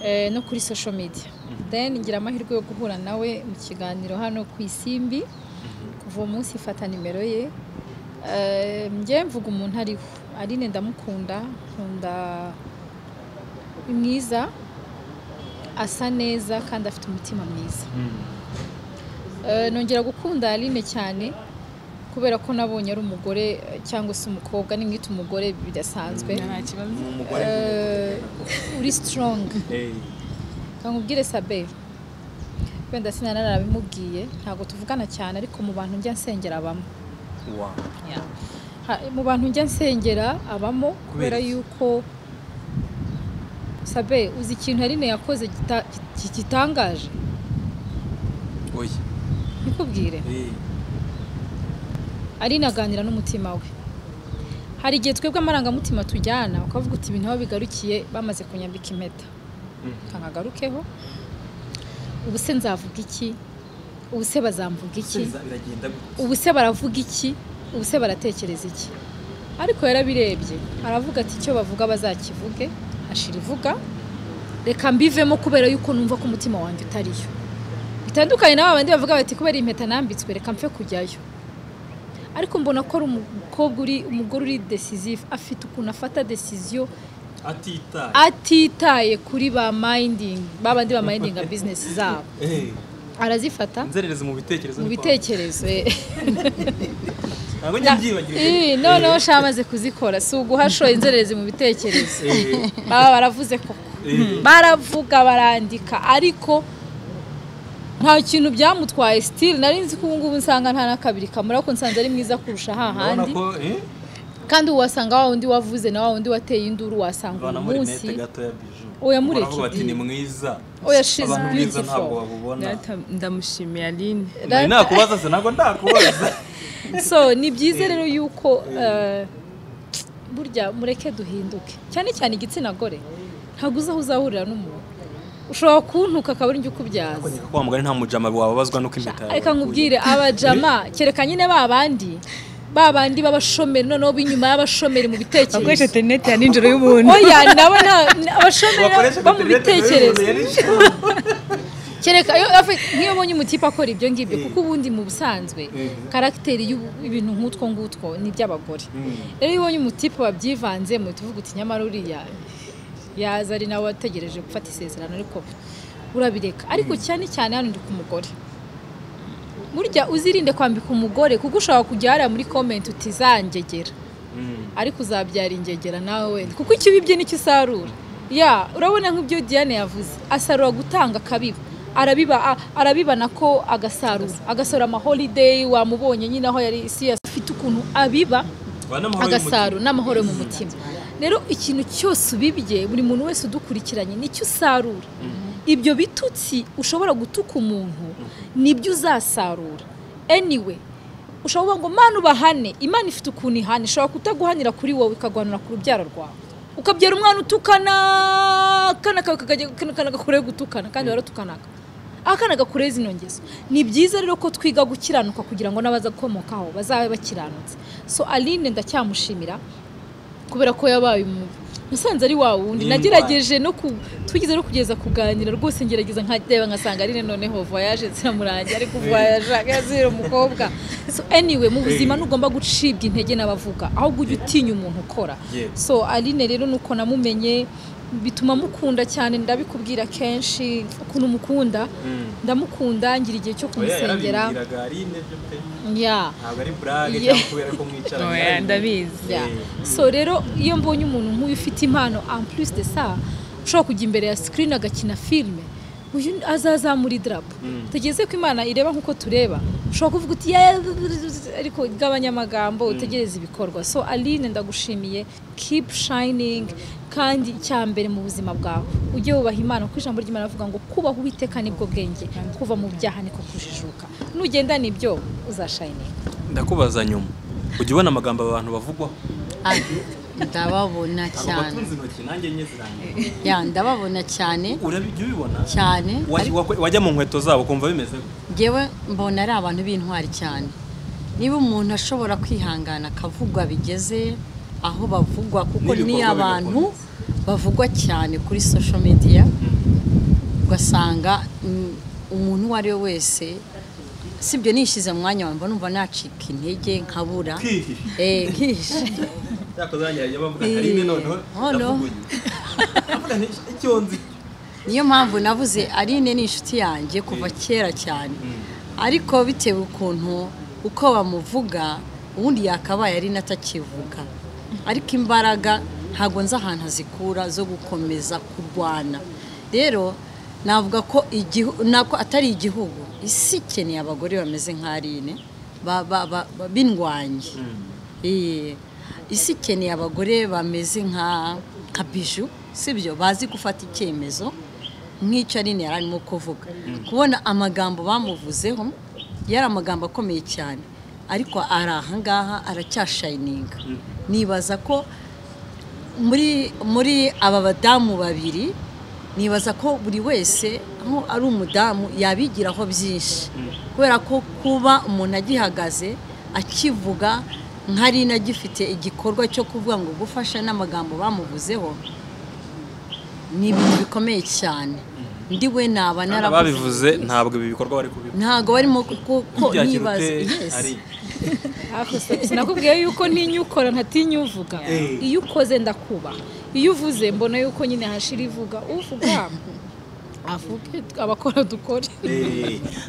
eh, no kuri social media then ngira amahirwe yo guhura nawe mu kiganiro hano ku isimbi kuva uwo munsi ifata nimero ye Eh, njye mvuga umuntu ariho aline ndamukunda nkunda ni mwiza asa neza kandi afite umutima mwiza Eh, nongera gukunda Aline cyane kubera ko nabonye ari umugore eh, cyangwa se umukobwa nimwita umugore bidasanzwe nta kibazo ni umugore Eh, uri strong nkubwire sabe wenda sinanarabimubwiye ntabwo tuvugana cyane ariko mu bantu njya nsengera abamo wa Ha- mu bantu njya nsengera abamo Kubera kubera iki? yuko sabe uzi ikintu Aline yakoze gita- ki- gitangaje oya nikubwire Eh. Aline aganira n'umutima we hari igihe twebwe amarangamutima tujyana ukavuga uti ibintu aho bigarukiye bamaze kunyambika impeta nkagarukeho ubu se nzavuga iki ubu se bazamvuga iki biragenda gutya ubu se baravuga iki ubu se baratekereza iki ariko yarabirebye aravuga ati icyo bavuga bazakivuge hashira ivuga reka mbivemo kubera yuko numva ko umutima wanjye utariyo bitandukanye n'aba bandi bavuga bati kubera impeta nambitswe reka mpfe kujyayo ariko mbona ko ari umukobwa uri umugore uri decisive afite ukuntu afata decision atitaye atitaye kuri ba mayindingi babandi ba mayindinga bizinesi zabo arazifata inzererezi mu bitekerezo mu ni kwa- bitekerezo eh. ntabwo njye mbyibagirije Ih, noneho sha amaze kuzikora si uguhasho inzererezi mu bitekerezo Eh, baba baravuze koko eh, baravuga barandika ariko nta kintu byamutwaye sitili nari nzi ko ubu ngubu nsanga nta na kabiri kamara ko nsanze ari mwiza kurusha urabona hahandi ko eh, kandi wasanga wa wundi wavuze na wa wundi wateye induru wasanga uyu banamo munsi rinete gato ya biju Oya, mureke Baravuga bati ni mwiza Oya, she's abantu mwiza beautiful. ntabwo babubona Data, ndamushimiye aline nari nakubaza se ntabwo ndakubaza so ni byiza rero yuko eh, burya mureke duhinduke cyane cyane igitsina gore ntabwo uzaho uzahurira n'umuntu ushobora kuntuka akaba ari njye ukubyaza wa mugani nta mujama wababazwa nuko impeta yawe reka wakuye. nkubwire abajama kereka nyine ba bandi ba bandi b'abashomeri noneho b'inyuma y'abashomeri mu akoresha bitekerezo interineti ya nijoro y'ubuntu oya nabo na- na- abashomeri Bakoresha bo mu interineti bitekerezo buri wese kereka iyo afi- nk'iyo ubonye umutipe akora ibyo ngibyo kuko ubundi mu busanzwe karagiteri y'ibintu nk'utwo ngutwo ni iby'abagore rero iyo ubonye umutipe wabyivanzemo tuvuga uti nyamara uriya yaza ari nawe wategereje gufata isezerano ariko urabireka ariko cyane cyane hano ndi ku mugore burya uzirinde kwambika umugore kuko ushobora kujya hariya muri komenti uti zanjyegera ariko uzabyara ingegera nawe wenda kuko icyo ubibye nicyo usarura ya urabona nk'ibyo diane yavuze asarura gutanga akabiba arabiba a- arabibana ko agasarura agasarura amaholideyi wamubonye nyine aho yari isi yose afite ukuntu abiba Ba n'amahoro agasarura y'umutima. n'amahoro yo mu mutima rero ikintu cyose ubibye buri muntu wese udukurikiranye nicyo usarura ibyo bitutsi ushobora gutuka umuntu nibyo uzasarura anyway ushobora ngo mana ubahane imana ifite ukuntu ihana ishobora kutaguhanira kuri wowe ikaguhanira ku rubyaro rwawe ukabyara umwana utukana akana kawe kakajya- akana- akana gakorewe gutukana kandi waratukanaga akana gakorewe zino ngeso ni byiza rero ko twiga gukiranuka kugira ngo n'abazakomokaho bazabe bakiranutse so aline ndacyamushimira kubera ko yabaye umuntu musanze ari wa wundi Ni nagerageje no ku twigeze no kugeza kuganira rwose ngerageza nkadeba nkasanga ari noneho voyage ziramurangira ariko voyage akazira umukobwa so anyway mu buzima ntugomba gucibwa intege n'abavuga ahubwo ujya utinya umuntu ukora Yeah. so aline rero nuko namumenye bituma mukunda cyane ndabikubwira kenshi ukuntu mukunda ndamukunda ngira igihe cyo Oya, kumusengera yarabibwiraga, ari intebyo pe. yeah. ntabwo ari burage Yeah. cyangwa kubera ko mwicaranye oya ndabizi Yeah. Eh. so rero iyo mbonye umuntu nk'uyu ufite impano en plus de ça ushobora kujya imbere ya screen agakina filime uyu azazamura idarapo utegereze ko imana ireba nk'uko tureba ushobora kuvuga uti "Yeah," ariko ugabanya amagambo utegereze ibikorwa so aline ndagushimiye keep shining kandi icya mbere mu buzima bwawe ujye wubaha imana kuko ijambo ry'imana rivuga ngo kubaha uwiteka nibwo bwenge kuva mu byaha niko kujijuka nugendana ibyo uzashayininga ndakubaza nyuma ujya ubona amagambo abantu bavugwaho Ah, ndababona cyane abatunze intoki nanjye enye zirangiye ya ndababona cyane urabijya ubibona cyane Wa- wa- wajya mu nkweto zabo kumva bimeze gute? ngewe mbona ari abantu b'intwari cyane niba umuntu ashobora kwihangana akavugwa bigeze aho bavugwa kuko ni N'ibikorwa abantu bigakomeza. bavugwa cyane kuri social media ugasanga mm, umuntu uwo ari we wese sibyo nishyize mu mwanya wanjye numva nacika intege nkabura Kwihisha. Eh, nkihisha Cyakoze barangira bavuga hari imwe noneho Oh, no. ndavuguye ndavuga nti icyo nzi niyo mpamvu navuze Aline ni inshuti yanjye kuva kera cyane ariko bitewe ukuntu uko bamuvuga ubundi yakabaye Aline atakivuga ariko imbaraga ntabwo nzi ahantu azikura zo gukomeza kurwana rero navuga ko igihu- nako atari igihugu isi ikeneye abagore bameze nka Aline ba- ba- ba- ba- b'indwanyi Iyi- isi ikeneye abagore bameze nka nka biju sibyo bazi gufata icyemezo nk'icyo Aline yari arimo kuvuga kubona amagambo bamuvuzeho yari amagambo akomeye cyane ariko ari ahangaha aracyashayininga nibaza ko muri muri aba badamu babiri nibaza ko buri wese aho ari umudamu yabigiraho byinshi kubera ko kuba umuntu agihagaze akivuga nkari inagifite igikorwa cyo kuvuga ngo gufasha n'amagambo bamuvuzeho ni ibintu bikomeye cyane ndi we naba Kandi naravuze ababivuze ntabwo ibi bikorwa bari kubivuga ntago barimo kuko nibaza yes. sinakubwiye yuko ntinya ukora ntatinya uvuga iyo ukoze ndakubaha iyo uvuze mbona yuko nyine hashira ivuga uvuga avuge abakora dukore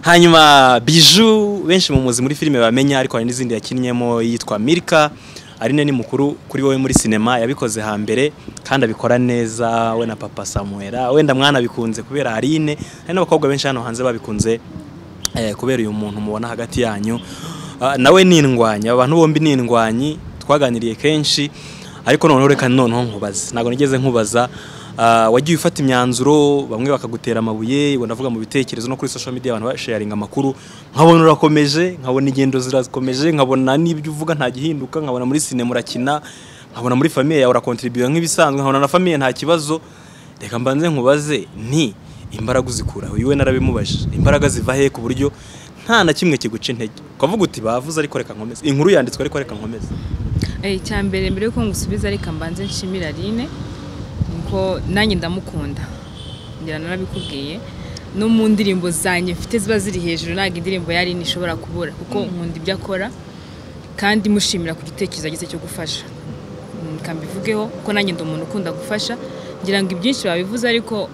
hanyuma biju benshi mu muzi muri filime bamenya ariko hari n'izindi yakinnyemo yitwa mirika arine ni mukuru kuri wowe muri sinema yabikoze hambere kandi abikora neza we na papa samuera wenda mwana bikunze kubera arine hari n'abakobwa benshi hano hanze babikunze eh, kubera uyu muntu mubona hagati yanyu Ah, nawe ni indwanyi aba bantu bombi ni indwanyi twaganiriye kenshi ariko noneho reka noneho nkubaze ntabwo nigeze nkubaza ah, wagiye ufata imyanzuro bamwe bakagutera amabuye ubwo ndavuga mu bitekerezo no kuri social media abantu basharinga amakuru nkabona urakomeje nkabona ingendo zirakomeje nkabona n'ibyo uvuga nta gihinduka nkabona muri sinema urakina nkabona muri famiye yawe urakontribuyira nk'ibisanzwe nkabona na famiye nta kibazo reka mbanze nkubaze nti imbaraga uzikuraho iwe narabimubajije imbaraga ziva he ku buryo nta na kimwe kiguca intege ukavuga uti bavuze ariko reka nkomeze inkuru yanditswe ariko reka nkomeze Eh, icya mbere mbere yuko ngusubiza reka mbanze nshimira Aline nuko nanjye ndamukunda ngira narabikubwiye no mu ndirimbo zanjye mfite ziba ziri hejuru ntabwo indirimbo ya Aline ishobora kubura kuko nkunda ibyo akora kandi mushimira ku gitekerezo yagize cyo gufasha Mm, reka mbivugeho kuko nanjye ndi umuntu ukunda gufasha ngira ngo ibyinshi babivuze ariko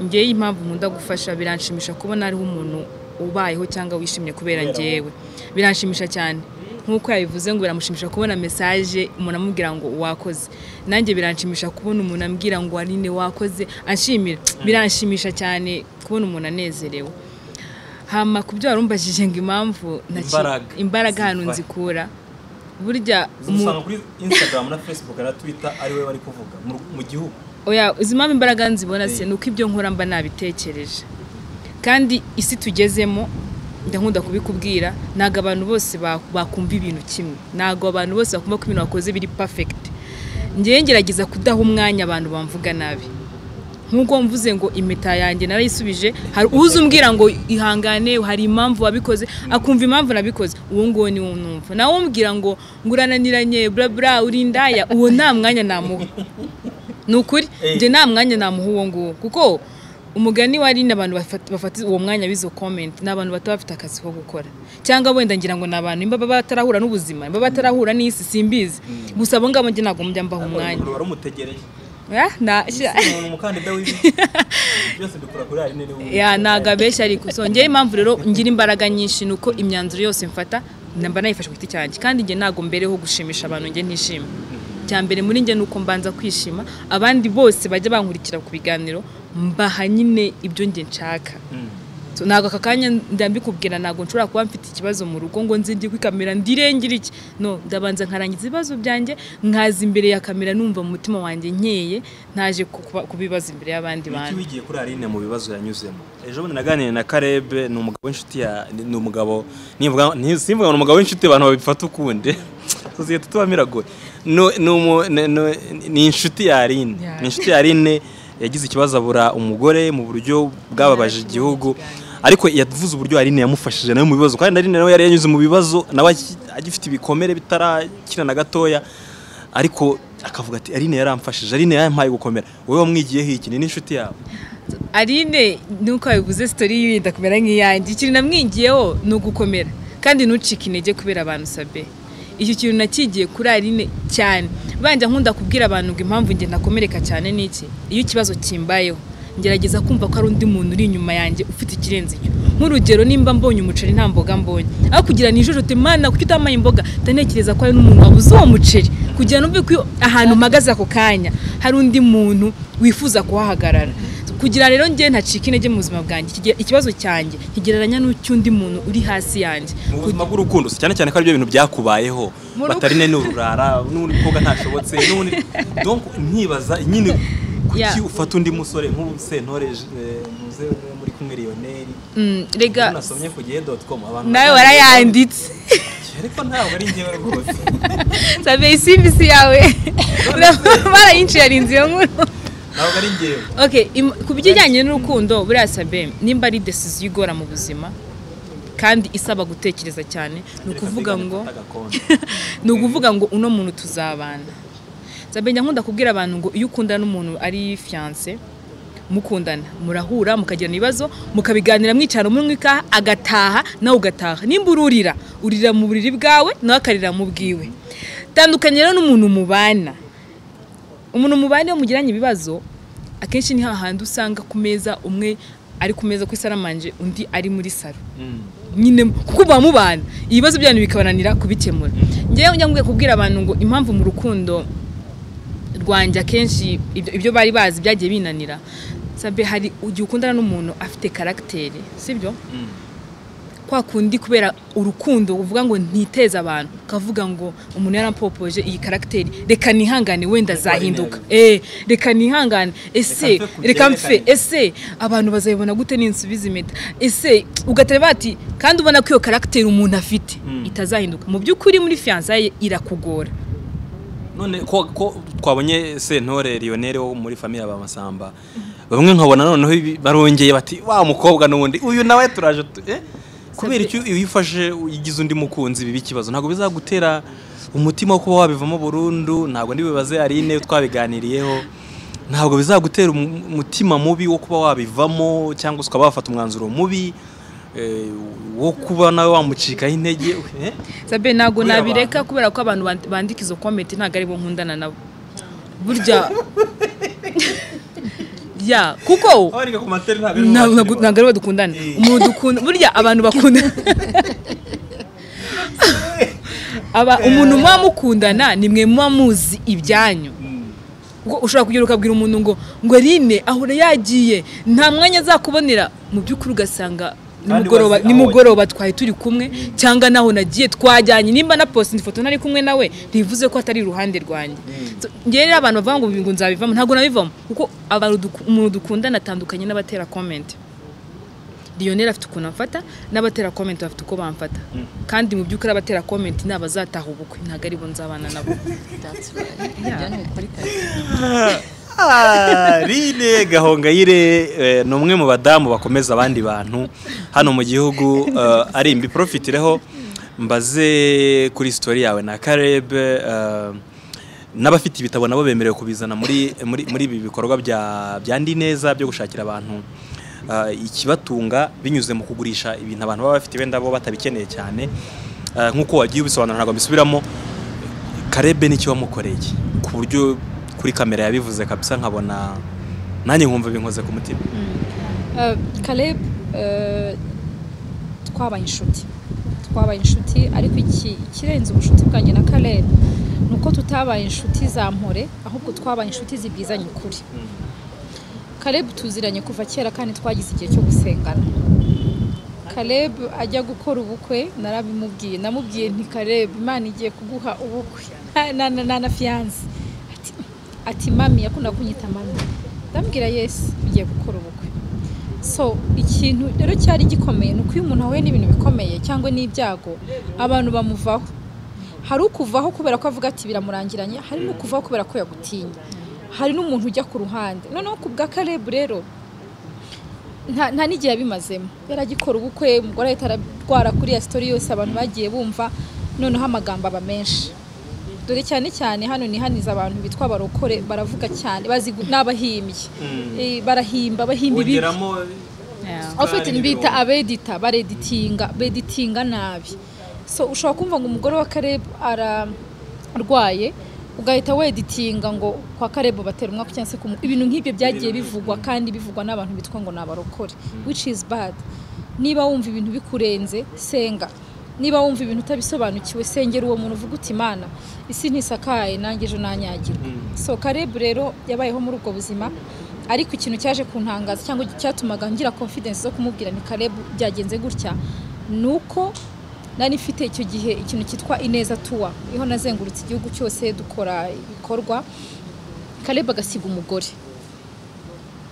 ngewe impamvu nkunda gufasha biranshimisha kubona hariho umuntu ubayeho cyangwa wishimye kubera ngewe biranshimisha cyane nk'uko yabivuze ngo biramushimisha kubona mesaje umuntu amubwira ngo wakoze nanjye biranshimisha kubona umuntu ambwira ngo warine wakoze anshimira biranshimisha cyane kubona umuntu anezerewe hama ku byo warumbajije ngo impamvu ntaci- Imbaraga. imbaraga ahantu Ziva he? nzikura burya mu- usanga kuri instagram na facebook na twitter ari we bari kuvuga mu- mu gihugu oya izi mpamvu imbaraga nzibona se Eh. ni uko ibyo nkora mba nabitekereje kandi isi tugezemo ndakunda kubikubwira ntabwo abantu bose ba- bakumva ibintu kimwe ntabwo abantu bose bakumva ko ibintu wakoze biri perfect ngewe ngerageza kudaha umwanya abantu bamvuga nabi nk'uko mvuze ngo impeta yanjye narayisubije hari uza umbwira ngo ihangane hari impamvu wabikoze akumva impamvu nabikoze uwo nguwo niwo numva nawe umbwira ngo ngurananiranye bla bla urindaya uwo nta mwanya namuha ni ukuri njye nta mwanya namuha uwo nguwo kuko umugani wari n'abantu bafata bafata uwo mwanya b'izo comment ni abantu bataba bafite akazi ko gukora cyangwa wenda ngira ngo ni abantu baba batarahura n'ubuzima baba batarahura n'isi simbizi gusa abo ngabo njye ntabwo mujya mbaha umwanya wari umutegereje Ah, na- umuntu umukandida w'ibi byose bikora kuri ari niwe ya ntabwo abeshya ariko so ngewe impamvu rero ngira imbaraga nyinshi ni uko imyanzuro yose mfata namba nayifashe ku giti cyanjye kandi njye ntabwo mbereho gushimisha abantu njye ntishima cya mbere muri njye ni uko mbanza kwishima abandi bose bajya bankurikira ku biganiro mbaha nyine ibyo njye nshaka So, ntabwo aka kanya ndambikubwira ntabwo nshobora kuba mfite ikibazo mu rugo ngo nzinjye kuri kamera ndirengere iki no ndabanza nkarangiza ibibazo byanjye nkaza imbere ya kamera numva mu mutima wanjye nkeye ntaje kuba- kubibaza imbere y'abandi bantu Niki wigiye kuri Aline mu bibazo yanyuzemo ejo bundi naganiriye na Karebe ni umugabo w'inshuti ya ni umugabo nivuga nti- simvuga ngo ni umugabo w'inshuti abantu babifata ukundi sosiyete tuba miragoye No- ni umu- ni- ni- ni inshuti ya Aline Ya. ni inshuti ya Aline yagize ikibazo abura umugore mu buryo bwababaje igihugu ariko yavuze uburyo Aline yamufashije nawe mu bibazo kandi Aline nawe yari yanyuze mu bibazo nawe aki- agifite ibikomere bitarakira na gatoya ariko akavuga ati Aline yaramfashije Aline yampaye gukomera wowe wamwigiyeho iki ni n'inshuti yawe Aline nuko wabivuze sitori yiwe yenda kumera nk'iyanjye ikintu namwigiyeho ni ugukomera kandi ntucike intege kubera abantu sabe icyo kintu nakigiye kuri Aline cyane banja nkunda kubwira abantu ngo impamvu njye nakomereka cyane n'iki iyo ikibazo kimbayeho ngerageza kumva ko hari undi muntu uri inyuma yanjye ufite ikirenze icyo nk'urugero nimba mbonye umuceri nta mboga mbonye aho kugira nijojote mana kuki utamaye imboga ndanekereza ko hari n'umuntu wabuze uwo muceri kugira ngo ko ahantu mpagaze ako kanya hari undi muntu wifuza kuhahagarara kugira rero njye ntacika intege mu buzima bwanjye Ikigira- ikibazo cyanjye kigereranya n'ucy'undi muntu uri hasi yanjye mu buzima bw'urukundo si cyane cyane ko ari byo bintu byakubayeho Mu rugo- batarine n'ururara n'undi mukobwa ntashobotse n'undi donc nkibaza nyine kuki Yeah. ufata undi musore nk'usentore eh, muze muri kumwe Lionel Mm, rega nasomye ku gihe.com abantu nawe baravuga warayanditse ngo, ariko ntabwo ari njyewe rwose sabe isimbisi yawe barayinsharinze iyo nkuru ntabwo ari njyewe okay im- ku bijyanye n'urukundo buriya sabe nimba ari decision igora mu buzima kandi isaba gutekereza cyane ni ukuvuga ngo agakondo ni ukuvuga ngo uno muntu tuzabana zabenya nkunda kubwira abantu ngo iyo ukunda n'umuntu ari fiyanse mukundana murahura mukagirana ibibazo mukabiganira mwicara umwika agataha nawe ugataha nimba ururira urira mu buriri bwawe nawe akarira mu bwiwe tandukanye rero n'umuntu mubana umuntu mubane iyo mugiranye ibibazo akenshi ni hahandi usanga ku meza umwe ari ku meza ku isaramanje undi ari muri saro nyine kuko muba mubana ibibazo byanyu bikabananira kubikemura ngewe njya nkwiye kubwira abantu ngo impamvu mu rukundo rwanjye akenshi ibyo ibyo bari bazi byagiye binanira sabe hari igihe ukundana n'umuntu afite karagiteri sibyo kwa kundi kubera urukundo uvuga ngo ntiteze abantu ukavuga ngo umuntu yarampopoje iyi karagiteri reka nihangane wenda azahinduka eh reka nihangane ese mve ku reka mfe byerekane. ese abantu bazayibona gute ninsubiza impeta ese ugateba ati kandi ubona ko iyo karagiteri umuntu afite itazahinduka mu by'ukuri muri fiyansaye irakugora none ko, ko twabonye sentore Lionel wo muri famille abamasamba bamwe nkabona noneho ibi- barongeye bati wa mukobwa n'ubundi uyu nawe turaje tu- eh? kubera icyo iyo uyifashe uyigize undi mukunzi biba ikibazo ntabwo bizagutera umutima wo kuba wabivamo burundu ntabwo ndibibaze Aline twabiganiriyeho ntabwo bizagutera umu- umutima mubi wo kuba wabivamo cyangwa se ukaba wafata umwanzuro mubi eh, wo kuba nawe wamucikaho intege eh? sabe ntabwo Kubera nabireka kubera ko abantu band- bandika izo komenti ntabwo ari bo nkundana nabo burya ya kuko Abarika ku materi ntabwo ari ntabwo bo bakiri bato. ntabwo ari bo dukundana umuntu dukunda burya abantu bakunda aba umuntu muba mukundana ni mwe muba muzi ibyanyu kuko ushobora kugera ukabwira umuntu ngo ngo rine ahora yagiye nta mwanya azakubonera mu by'ukuri ugasanga nimugoroba wazi aho nimugoroba twari turi kumwe cyangwa naho nagiye twajyanye nimba na posita ifoto nari kumwe nawe ntibivuze ko atari iruhande rwanjye So, njyewe rero abantu bavuga ngo ngo nzabivamo ntabwo nabivamo kuko abantu duku- umuntu dukundana atandukanye n'abatera komenti Lionel afite ukuntu amfata n'abatera comment bafite uko bamfata kandi mu by'ukuri abatera comment ni abazataha ubukwe ntabwo aribo nzabana nabo ibyo ni ukuri kabisa. Aline Gahongayire eh, ni umwe mu badamu bakomeza abandi bantu hano mu gihugu eh, ari mbiporofireho mbaze kuri sitori yawe na Caleb eh, n'abafite ibitabo nabo bemerewe kubizana muri muri muri ibi bikorwa bya bya ndi neza byo gushakira abantu eh, ikibatunga binyuze mu kugurisha ibintu abantu baba bafite wenda bo batabikeneye cyane Eh, nk'uko wagiye ubisobanura ntabwo mbisubiramo karebe nicyo wamukoreye ku buryo kuri kamera yabivuze kabisa nkabona nanjye nkumva binkoze ku mutima Eh, Caleb eh, twabaye inshuti twabaye inshuti ariko iki ikirenze ubunshuti bwanjye na Caleb ni uko tutabaye inshuti za mpore ahubwo twabaye inshuti zibwizanya ukuri Caleb tuziranye kuva kera kandi twagize igihe cyo gusengana Caleb ajya gukora ubukwe narabimubwiye namubwiye nti Caleb Imana igiye kuguha ubukwe na- na na- na fiyanse ati ati mami yakunda kunyita mami ndambwira yesi ugiye gukora ubukwe so ikintu rero cyari gikomeye ni uko iyo umuntu ahuye n'ibintu bikomeye cyangwa n'ibyago abantu bamuvaho hari ukuvaho kubera ko avuga ati biramurangiranye hari n'ukuvaho kubera ko yagutinya hari n'umuntu ujya ku ruhande noneho ku bwa karebu rero nta nta n'igihe yabimazemo yari agikora ubukwe umugore ahita ararwara kuri ya sitori yose abantu bagiye bumva noneho amagambo aba menshi dore cyane cyane hano nihaniza abantu bitwa barokore baravuga cyane bazi gu- n'abahimbyi Eh, barahimba bahimba ibi ofite bita abedita bareditinga beditinga nabi so ushobora kumva ngo umugore wa karebu ararwaye ugahita weditinga ngo kwa karebu batera umwaka cyangwa se kumu- ibintu nk'ibyo byagiye bivugwa kandi bivugwa n'abantu bitwa ngo ni abarokore which is bad niba wumva ibintu bikurenze senga niba wumva ibintu utabisobanukiwe sengera uwo muntu uvuga uti imana isi ntisakaye nanjye ejo nanyagirwa so karebu rero yabayeho muri ubwo buzima ariko ikintu cyaje kuntangaza cyangwa cyatumaga ngira confidence zo kumubwira ni karebu byagenze gutya ni uko nari mfite icyo gihe ikintu cyitwa ineza tuwa iho nazengurutse igihugu cyose dukora ibikorwa kareba agasiga umugore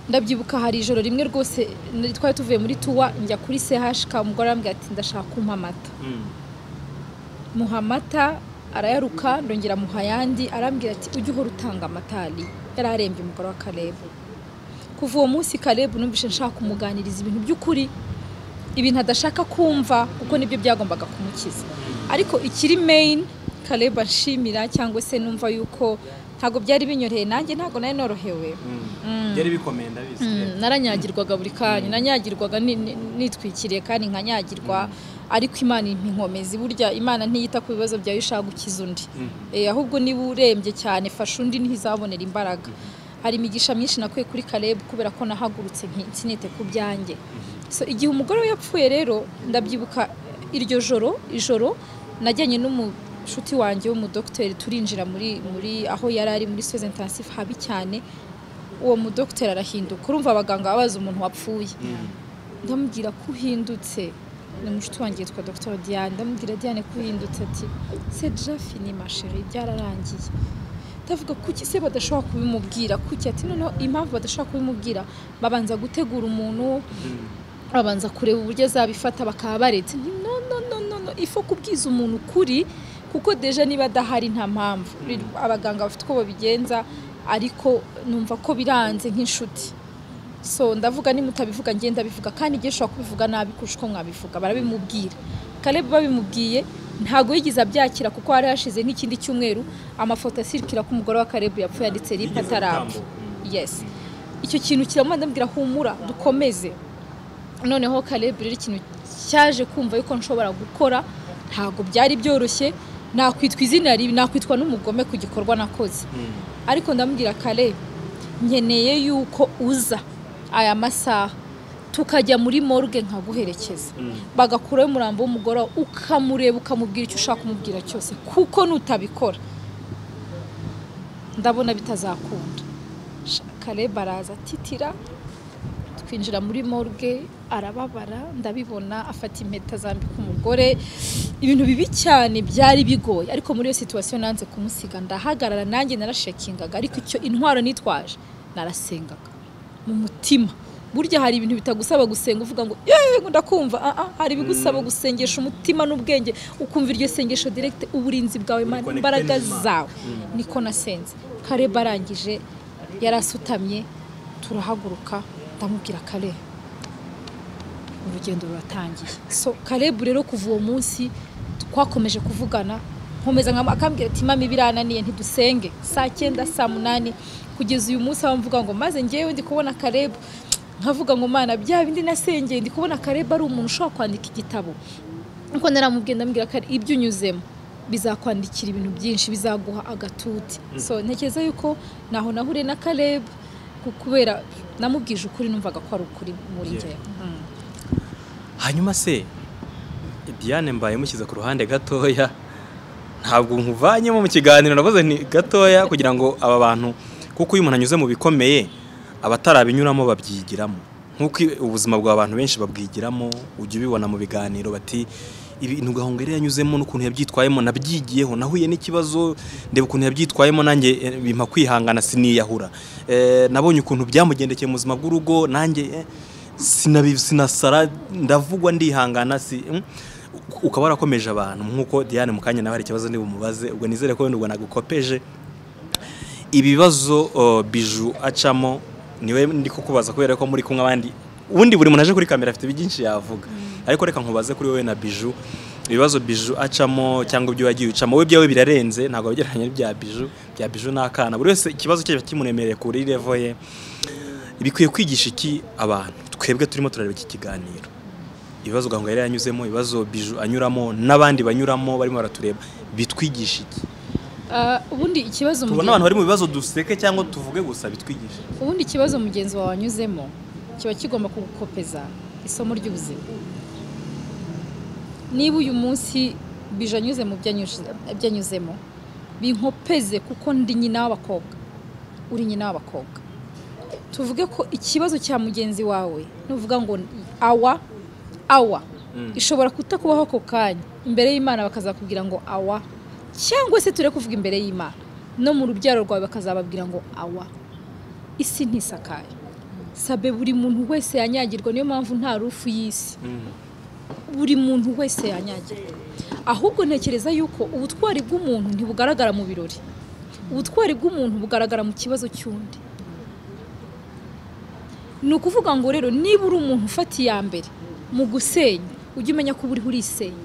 ndabyibuka hari ijoro rimwe rwose nari- twari tuvuye muri tuwa njya kuri sehashika umugore arambwira ati ndashaka kumpa amata muha amata arayaruka ndongera muha ayandi arambwira ati ujye uhora utanga amata hari yari arembye umugore wa karebu kuva uwo munsi karebu numvise nshaka kumuganiriza ibintu by'ukuri ibintu adashaka kumva kuko nibyo byagombaga kumukiza ariko ikiri main kareba nshimira cyangwa se numva yuko ntabwo byari binyoroheye nanjye ntabwo nari norohewe byari bikomeye ndabizi Mm, naranyagirwaga buri kanya nanyagirwaga ni- ni- nitwikiriye kandi nkanyagirwa ariko imana impa inkomezi burya imana ntiyita ku bibazo byawe ishaka gukiza undi Eh, ahubwo niba urembye cyane fasha undi ntizabonera imbaraga hari imigisha myinshi nakuye kuri Caleb kubera ko nahagurutse nti- nsinite ku byanjye so igihe umugore we yapfuye rero ndabyibuka iryo joro ijoro najyanye n'umushuti wanjye w'umudogiteri turinjira muri muri aho yari ari muri soze intensive habi cyane uwo mudogiteri arahinduka urumva abaganga babaza umuntu wapfuye ndamubwira ko uhindutse ni umushuti wanjye yitwa dr diane ndamubwira diane ko uhindutse ati se jafi ni masheri byararangiye ndavuga kuki se badashobora kubimubwira kuki ati noneho impamvu badashobora kubimubwira babanza gutegura umuntu babanza kureba uburyo azabifata bakaba baretse nti no no no no no ifo kubwiza umuntu ukuri kuko deja niba adahari nta mpamvu abaganga bafite uko babigenza ariko numva ko biranze nk'inshuti so ndavuga nimutabivuga ngenda ndabivuga kandi igihe ushobora kubivuga nabi kurusha uko mwabivuga barabimubwira Caleb babimubwiye ntabwo yigeze abyakira kuko hari hashize nk'ikindi cyumweru amafoto asirikira ko umugore wa Caleb yapfuye yanditse ripa atarapfa yes icyo kintu kiramubwira ndambwira humura dukomeze noneho Caleb rero ikintu cyaje kumva yuko nshobora gukora ntabwo byari byoroshye nakwitwa izina ribi nakwitwa n'umugome ku gikorwa nakoze ariko ndamubwira Caleb nkeneye yuko uza aya masaha tukajya muri morgue nkaguherekeza bagakuraho umurambo w'umugore wawe, ukamureba ukamubwira icyo ushaka kumubwira cyose kuko nutabikora ndabona bitazakunda Sha- Caleb araza atitira twinjira muri morgue arababara ndabibona afata impeta zambika umugore ibintu bibi cyane byari bigoye ariko muri iyo situwasiyo nanze kumusiga ndahagarara nanjye narashekingaga ariko icyo intwaro nitwaje narasengaga mu mutima burya hari ibintu bitagusaba gusenga uvuga ngo yewe ngo ndakumva ah, ah, hari ibigusaba gusengesha umutima n'ubwenge ukumva iryo sengesho direkite uburinzi bwawe Mana, connecté imbaraga n'Imana. zawe niko nasenze kareba arangije yarasutamye turahaguruka ndamubwira kareba urugendo ruratangiye so karebu rero kuva uwo munsi twakomeje kuvugana nkomeza nka akambwira ati mama ibirananiye ntidusenge saa cyenda saa munani kugeza uyu munsi aho mvuga ngo maze ngewe ndi kubona karebu nkavuga ngo mana bya bindi nasengeye ndi kubona karebu ari umuntu ushobora kwandika igitabo nkuko naramubwiye ndamubwira ko ari ibyo unyuzemo bizakwandikira ibintu byinshi bizaguha agatuti so ntekereza yuko naho nahuriye na karebu kubera namubwije ukuri numvaga ko ari ukuri muri Yeah. njyewe Mm. hanyuma se diane mbaye mushyize ku ruhande gatoya ntabwo nkuvanyemo mu kiganiro navuze nti gatoya kugira ngo aba bantu kuko iyo umuntu anyuze mu bikomeye abatarabinyuramo babyigiramo nk'uko i- ubuzima bw'abantu benshi babwigiramo ujya ubibona mu biganiro bati ibintu gahunga yari yanyuzemo n'ukuntu yabyitwayemo nabyigiyeho nahuye n'ikibazo ndeba ukuntu yabyitwayemo nanjye eh, bimpa kwihangana siniyahura Eh, nabonye ukuntu byamugendekeye mu buzima bw'urugo nanjye eh, sinabi- sinasara ndavugwa ndihangana si mm. U- ukaba warakomeje abantu nk'uko diane mukanya nawe hari ikibazo ndi bumubaze ubwo nizere ko wenda ubwo nagukopeje ibibazo uh, biju acamo niwe ndi kukubaza kubera ko muri kumwe abandi ubundi buri muntu aje kuri kamera afite byinshi yavuga ariko reka nkubaze kuri wowe na biju ibibazo biju acamo cyangwa ibyo wagiye ucamo wowe byawe birarenze ntabwo wagereranya n'ibya biju bya biju ni akana buri wese ikibazo cye kiba kimuremereye kuri levo ye bikwiye kwigisha iki abantu twebwe turimo turareba iki kiganiro ibibazo gahunga yari yanyuzemo ibibazo biju anyuramo n'abandi banyuramo barimo baratureba bitwigisha iki Ah, ubundi ikibazo tubona mugenzi- abantu bari mu bibazo duseke cyangwa tuvuge gusa bitwigisha ubundi ikibazo mugenzi wawe wanyuzemo kiba kigomba kugukopeza isomo ry'ubuzima niba uyu munsi bije anyuze mu byo anyuze- byo anyuzemo binkopeze kuko ndi nyina w'abakobwa uri nyina w'abakobwa tuvuge ko ikibazo cya mugenzi wawe nuvuga ngo awa awa ishobora kutakubaho ako kanya imbere y'imana bakazakubwira ngo awa cyangwa se ture kuvuga imbere y'imana no mu rubyaro rwawe bakazababwira ngo awa isi ntisakaye sabe buri muntu wese yanyagirwa niyo mpamvu nta rufu y'isi buri muntu wese yanyagirwa ahubwo ntekereza yuko ubutwari bw'umuntu ntibugaragara mu birori ubutwari bw'umuntu bugaragara mu kibazo cy'undi ni ukuvuga ngo rero niba uri umuntu ufata iya mbere mu gusenya ujye umenya ko uba uriho urisenya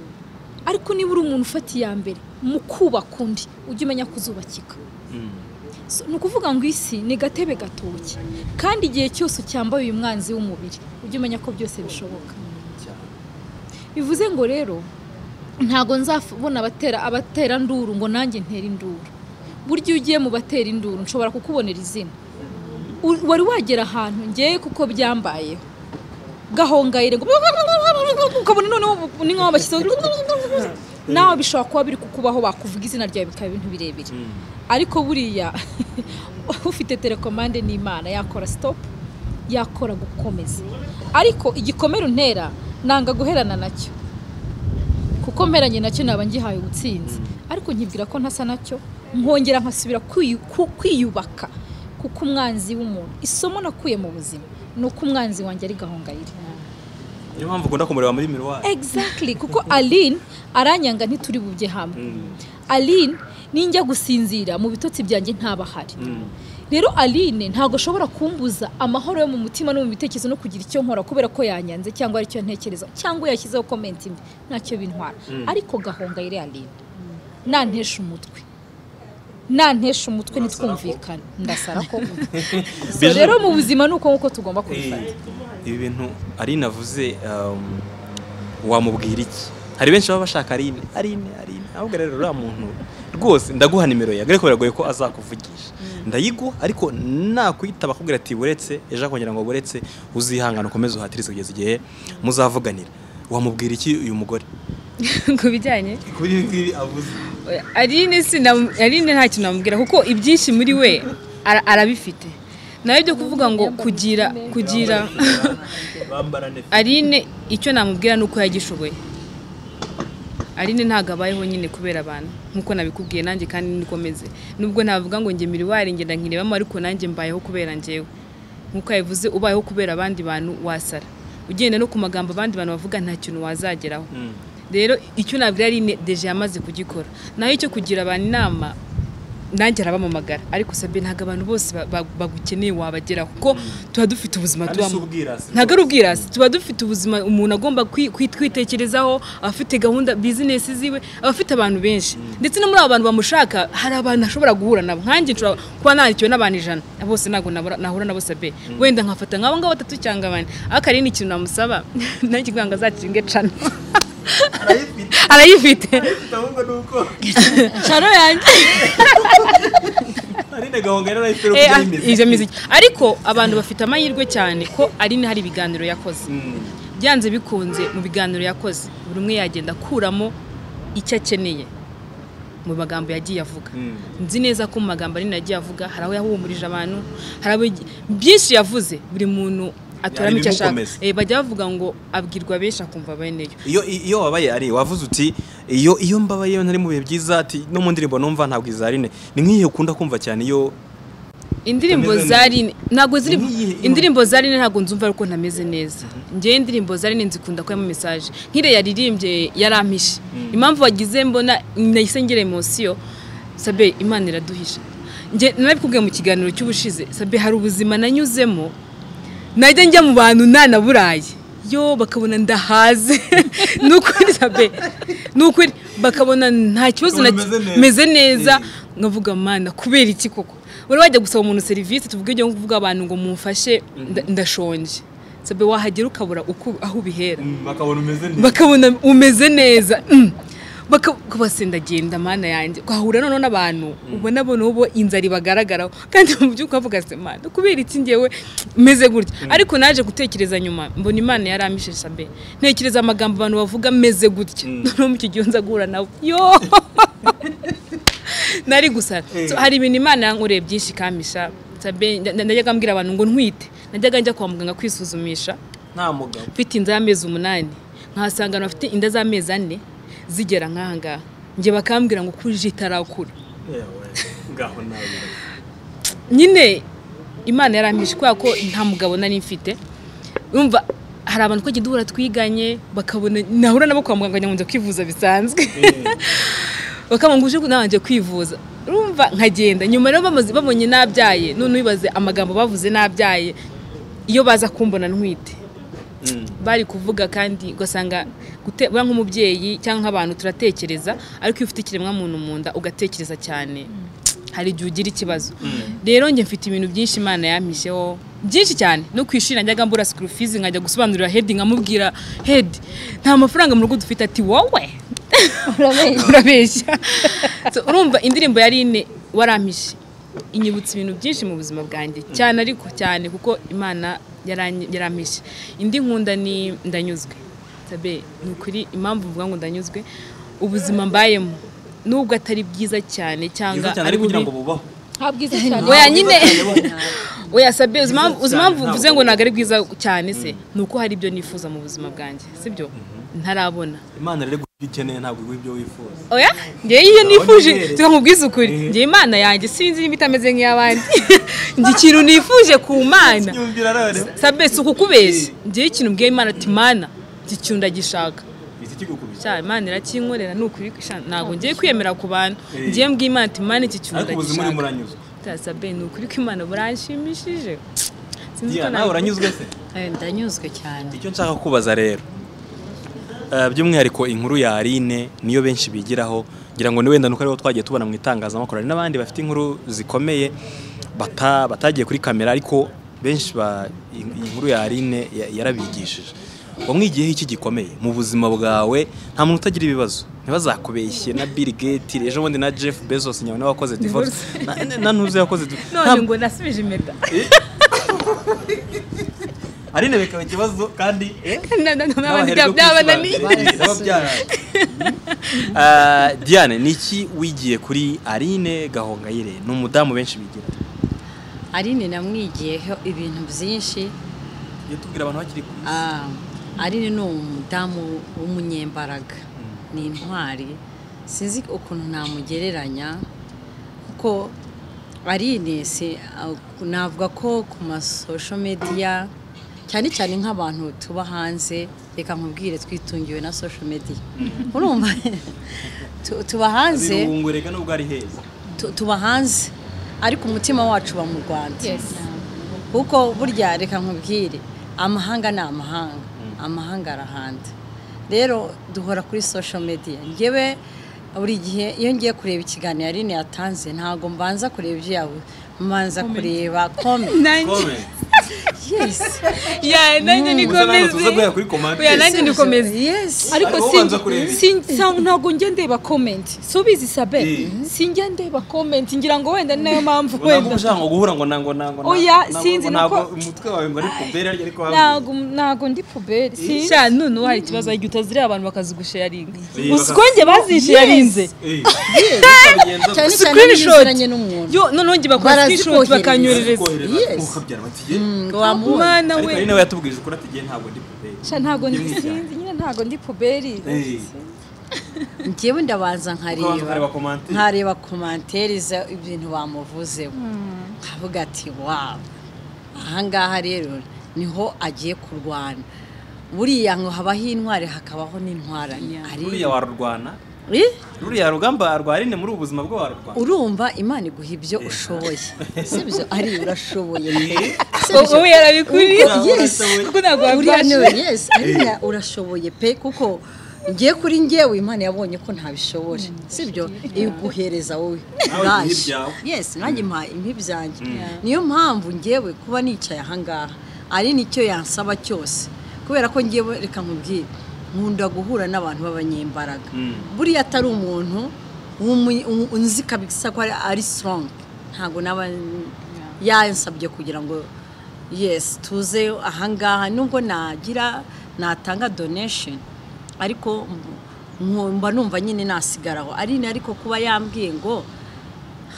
ariko niba uri umuntu ufata iya mbere mu kubaka undi ujye umenya ko uzubakika So, ni ukuvuga ngo isi ni gatebe gatoki kandi igihe cyose ucyambaye uyu mwanzi w'umubiri ujye umenya ko byose bishoboka bivuze ngo rero ntago nzabona abatera abatera induru ngo nanjye ntere induru burya iyo ugiye mu batera induru nshobora kukubonera izina U- wari wagera ahantu ngewe kuko byambayeho gahongayire ngo ukabona noneho ni nk'aho bashyizeho nawe bishobora kuba biri kukubaho bakuvuga izina ryawe bikaba ibintu birebire ariko buriya ufite telekomande n'imana yakora sitopu yakora gukomeza ariko igikomere untera nanga guherana nacyo kuko mperanye nacyo naba ngihaye ubutsinzi ariko nkibwira ko ntasa nacyo nkongera nkasubira kwiyu- ku- kwiyubaka kuko umwanzi w'umuntu isomo nakuye mu buzima ni uko umwanzi wanjye ari gahongayire niyo mpamvu ukunda kumureba muri miruwari exactly kuko aline aranyanga ntituri bubye hamwe aline ninjya gusinzira mu bitotsi byanjye ntabahari rero aline ntabwo ashobora kumbuza amahoro yo mu mutima no mu bitekerezo no kugira icyo nkora kubera ko yanyanze cyangwa aricyo ntekereza cyangwa yashyizeho komenti mbi ntacyo bintwara ariko gahongayire aline nantesha umutwe nantesha umutwe ntitwumvikane ndasara ko So Bijou- rero mu buzima ni uko nguko tugomba kubifata ibi bintu arine avuze um, wamubwira iki hari benshi baba bashaka arine arine arine ahubwo rero uriya muntu rwose ndaguha nimero ye ariko biragoye ko azakuvugisha ndayiguha ariko nakwitaba akubwira ati buretse ejo akongera ngo buretse uzihangana ukomeze uhatirize kugeza igihe muzavuganira wamubwira iki uyu mugore ku bijyanye kuri ibi ngibi avuze Aline sina- Aline nta kintu namubwira kuko ibyinshi muri we ara- arabifite nawe byo kuvuga ngo kugira kugira bambara nefe Aline icyo namubwira ni uko yagishoboye Aline ntabwo abayeho nyine kubera abantu nk'uko nabikubwiye nanjye kandi nikomeze nubwo navuga ngo njye miriwari ngenda nkirebamo ariko nanjye mbayeho kubera njyewe nk'uko yabivuze ubayeho kubera abandi bantu wasara ugenda no ku magambo abandi bantu bavuga nta kintu wazageraho rero icyo nabwira Aline deje yamaze kugikora naho icyo kugira abantu inama nanjye arabamamagara ariko sabe ntabwo abantu bose ba- ba- bagukeneye wabageraho kuko tuba dufite ubuzima Kandi si tubamo ubwirasi ntabwo ari rwose. ubwirasi tuba dufite ubuzima umuntu agomba kwi- kwi- kwitekerezaho abafite gahunda bizinesi ziwe abafite abantu benshi ndetse no muri abo bantu bamushaka hari abantu ashobora guhura nabo nkanjye nshobora kuba narikiwe n'abantu ijana bose ntabwo nabura- nahura nabo sabe wenda nkafata nk'abo ngabo batatu cyangwa abane ariko hari n'ikintu namusaba nanjye kugira ngo azakinge cano arayifite ahubwo ni uko cano yanjye arine gahonga rero nayo Eh, ah, izo miziki ariko abantu bafite amahirwe cyane ko ari hari ibiganiro yakoze byanze bikunze mu biganiro yakoze buri umwe yagenda akuramo icyo akeneye mu magambo yagiye avuga nzi neza ko mu magambo ari yagiye avuga hari aho yahumurije abantu hari aho yagi- byinshi yavuze buri muntu aturamo Hari icyo ashaka ibimukomeza. Eh, bajya bavuga ngo abwirwa benshi akumva beneyo iyo iyo wabaye ari wavuze uti iyo iyo mbabaye ntari mu bihe byiza ati no mu ndirimbo numva ntabwo izarine ni nk'iyi ukunda kumva cyane iyo indirimbo Utameze za Aline ntabwo ziri N'iyihe imwe? indirimbo za Aline ntabwo nzumva ariko ntameze neza njyewe indirimbo za Aline nzikunda ko mu message nkire yaririmbye yarampishe impamvu wagize mbona nahise ngira emosiyo sabe imana iraduhisha njye narabikubwiye mu kiganiro cy'ubushize sabe hari ubuzima nanyuzemo najya njya mu bantu ntanaburaye yo bakabona ndahaze ni ukuri sabe ni ukuri bakabona nta kibazo na Umuntu meze umeze neza. neza nkavuga mana kubera iki koko wari wajya gusaba umuntu serivisi tuvuge ibyo kuvuga abantu ngo mumfashe nda- ndashonje sabe wahagera ukabura uko aho ubihera bakabona umeze bakabona umeze neza mm. Baka- ukabasanga ndagenda mana yanjye ukahura noneho n'abantu ubona bo n'ubu inzara ibagaragaraho kandi mu by'ukuri ukavuga se mana kubera iki ngewe meze gutya ariko naje gutekereza nyuma mbona imana yaramishe sabe ntekereza amagambo abantu bavuga meze gutya noneho mu kigihe nza guhura nawe yo nari gusara So, hari ibintu imana yankoreye byinshi kamisha Sabe, nda- najyaga mbwira abantu ngo ntwite najyaga njya kwa muganga kwisuzumisha nta mugabo mfite inda y'amezi umunani nkahasanga abantu bafite inda z'amezi ane zigera nk'ahangaha njye bakambwira ngo kurije itarakura ngaho nawe nyine imana yarampishe kubera ko nta mugabo nari mfite yumva hari abantu twagiye duhura twiganye bakabona nahura nabo kwa muganga nkajya ngo njya kwivuza bisanzje bakabona ngo uje nabanje kwivuza urumva nkagenda nyuma rero bamaze babonye nabyaye none ubibaze amagambo bavuze nabyaye iyo baza kumbona ntwite bari kuvuga kandi ugasanga gute- buriya nk'umubyeyi cyangwa nk'abantu turatekereza ariko iyo ufite ikiremwamuntu mu nda ugatekereza cyane hari igihe ugira ikibazo rero njye mfite ibintu byinshi imana yampisheho byinshi cyane no ku ishuri najyaga mbura sikuru fizi nkajya gusobanurira hedi nkamubwira hedi nta mafaranga mu rugo dufite ati wowe urabeshya So, urumva indirimbo yari ine warampishe inyibutsa ibintu byinshi mu buzima bwanjye cyane ariko cyane kuko imana yaranyi- yarampishe indi nkunda ni ndanyuzwe tabe ni ukuri impamvu mvuga ngo ndanyuzwe ubuzima mbayemo nubwo atari byiza cyane cyangwa byiza cyane ari kugira bubi ngo bubaho nta bwiza cyane oya nyine oya sabe uzi impamvu- uzi impamvu mvuze ngo ntabwo ari bwiza cyane se ni uko hari ibyo nifuza mu buzima bwanjye sibyo ntarabona imana rero guha ibyo ikeneye ntabwo iguha ibyo wifuza oya ngewe iyo nifuje Ndabona tuba nkubwiza ukuri ngewe imana yanjye sinzi niba itameze nk'iy'abandi njye ikintu nifuje ku mana yumvira rero sabe si ukukubeshya ngewe ikintu mbwiye imana ati mana iki kintu ndagishaka bita ikigukubita cyane imana irakinkorera ni ukuri sha, ntabwo ngiye kwiyemera ku bantu ngewe mbwiye imana ati mana iki kintu ariko ubuzima ndagishaka urimo uranyuzwe sabe ni ukuri ko imana buranshimishije Sinzi ko Diya, nawe nabivuga. uranyuzwe se Eh, ndanyuzwe cyane icyo nshaka kubaza rero eh, by'umwihariko inkuru ya Aline niyo benshi bigiraho ngira ngo ni wenda nuko ariho twagiye tubona mu itangazamakuru hari n'abandi bafite inkuru zikomeye bata- batagiye kuri kamera ariko benshi ba iyi- iyi nkuru ya Aline ya- yarabigishije wamwigiyeho iki gikomeye mu buzima bwawe nta muntu utagira ibibazo ntibazakubeshye na Bill Gates ejo bundi na Jeff Bezos nyawe nawe wakoze divorce na, na ntuze yakoze divorce none ngo nasubije impeta Aline bikaba ikibazo kandi eh? Na- na- na- N'abaherwe bya- byabananiye kwisobanura. Naba byaraye. Ah, Diane ni iki wigiye kuri Aline Gahongayire ni umudamu benshi bigira arinini namwigiyeho ibintu byinshi iyo tubwira abantu bakiri ku isi Ah, ari ni umudamu w'umunyembaraga ni intwari sinzi ukuntu namugereranya kuko ari inesi navuga ko ku masosho mediya cyane cyane nk'abantu tuba hanze reka nkubwire twitungiwe na sosho mediya urumva Tu- tuba hanze birungu reka nubwo ari heza tu- tuba hanze ariko umutima wacu uba mu rwanda Yes. kuko burya reka nkubwire amahanga ni amahanga amahanga arahanda rero duhora kuri social media ngewe buri gihe iyo ngiye kureba ikiganiro yarine yatanze ntabwo mbanza kureba ibyo yawe mbanza kureba comment Nanjye- Kome, yes ya nanjye uza nawe tuze nikomeze guhera kuri komande Oya, nanjye nikomeze yes ariko Ariko si ubanza kureba iki? si- sa- ntabwo njya ndeba komenti si ubizi sabe Eh. sinjya ndeba komenti ngira ngo wenda ni nayo mpamvu ngo ntabwo wenda ushaka ngo guhura ngo nango nango Oya, nango- sinzi nango- nuko- ntabwo umutwe wawe ngo ari kubera ariko ariko ntabwo ntabwo ndi puberi si sha none uwo hari ikibazo igihe utaziriye abantu bakazigusharinga Eh, gusa uko njye bazisharinze cyane cyane iyo Screenshot. uziranye n'umuntu yo noneho njye bakora Barazikohereza. screenshot bakanyoherereza Yes. ngo wamubone mwana ariko we Aline we yatubwije ukuri ati "Jye ntabwo ndi kubera sha ntabwo ndi Yumvise. sinzi nyine ntabgo ndi puberi Eh. njyewe ndabanza Ukabanza ukareba nkareba komante nkareba komantere za ibintu bamuvuzeho nkavuga ati wawu ahangaha rero niho agiye kurwana buriya ngo habaho intware hakabaho n'intwarane ruriya ari warurwana Eh? ruriya rugamba rwa Aline muri ubu buzima bwo warurwana urumva imana iguha ibyo ushoboye sibyo ari urashoboye wowe yarabikuriye Yes. kuko ntabwo uriya niwe wabwashe yes ariya urashoboye pe kuko ngiye kuri ngewe imana yabonye ko ntabishobora sibyo iguhereza wowe Nawe Bash. igihe ibyawe. yes nanjye mpa impi byanjye niyo mpamvu ngewe kuba nicaye ahangaha ari nicyo yansaba cyose kubera ko ngewe reka nkubwire nkunda guhura n'abantu b'abanyembaraga buriya atari umuntu w'umu- u- unzi kabisa ko ari- ari strong ntabwo naba yansabye kugira ngo yes tuze ahangaha nubwo nagira natanga donation ariko mb- mba numva nyine nasigaraho ari ni ariko kuba yambwiye ngo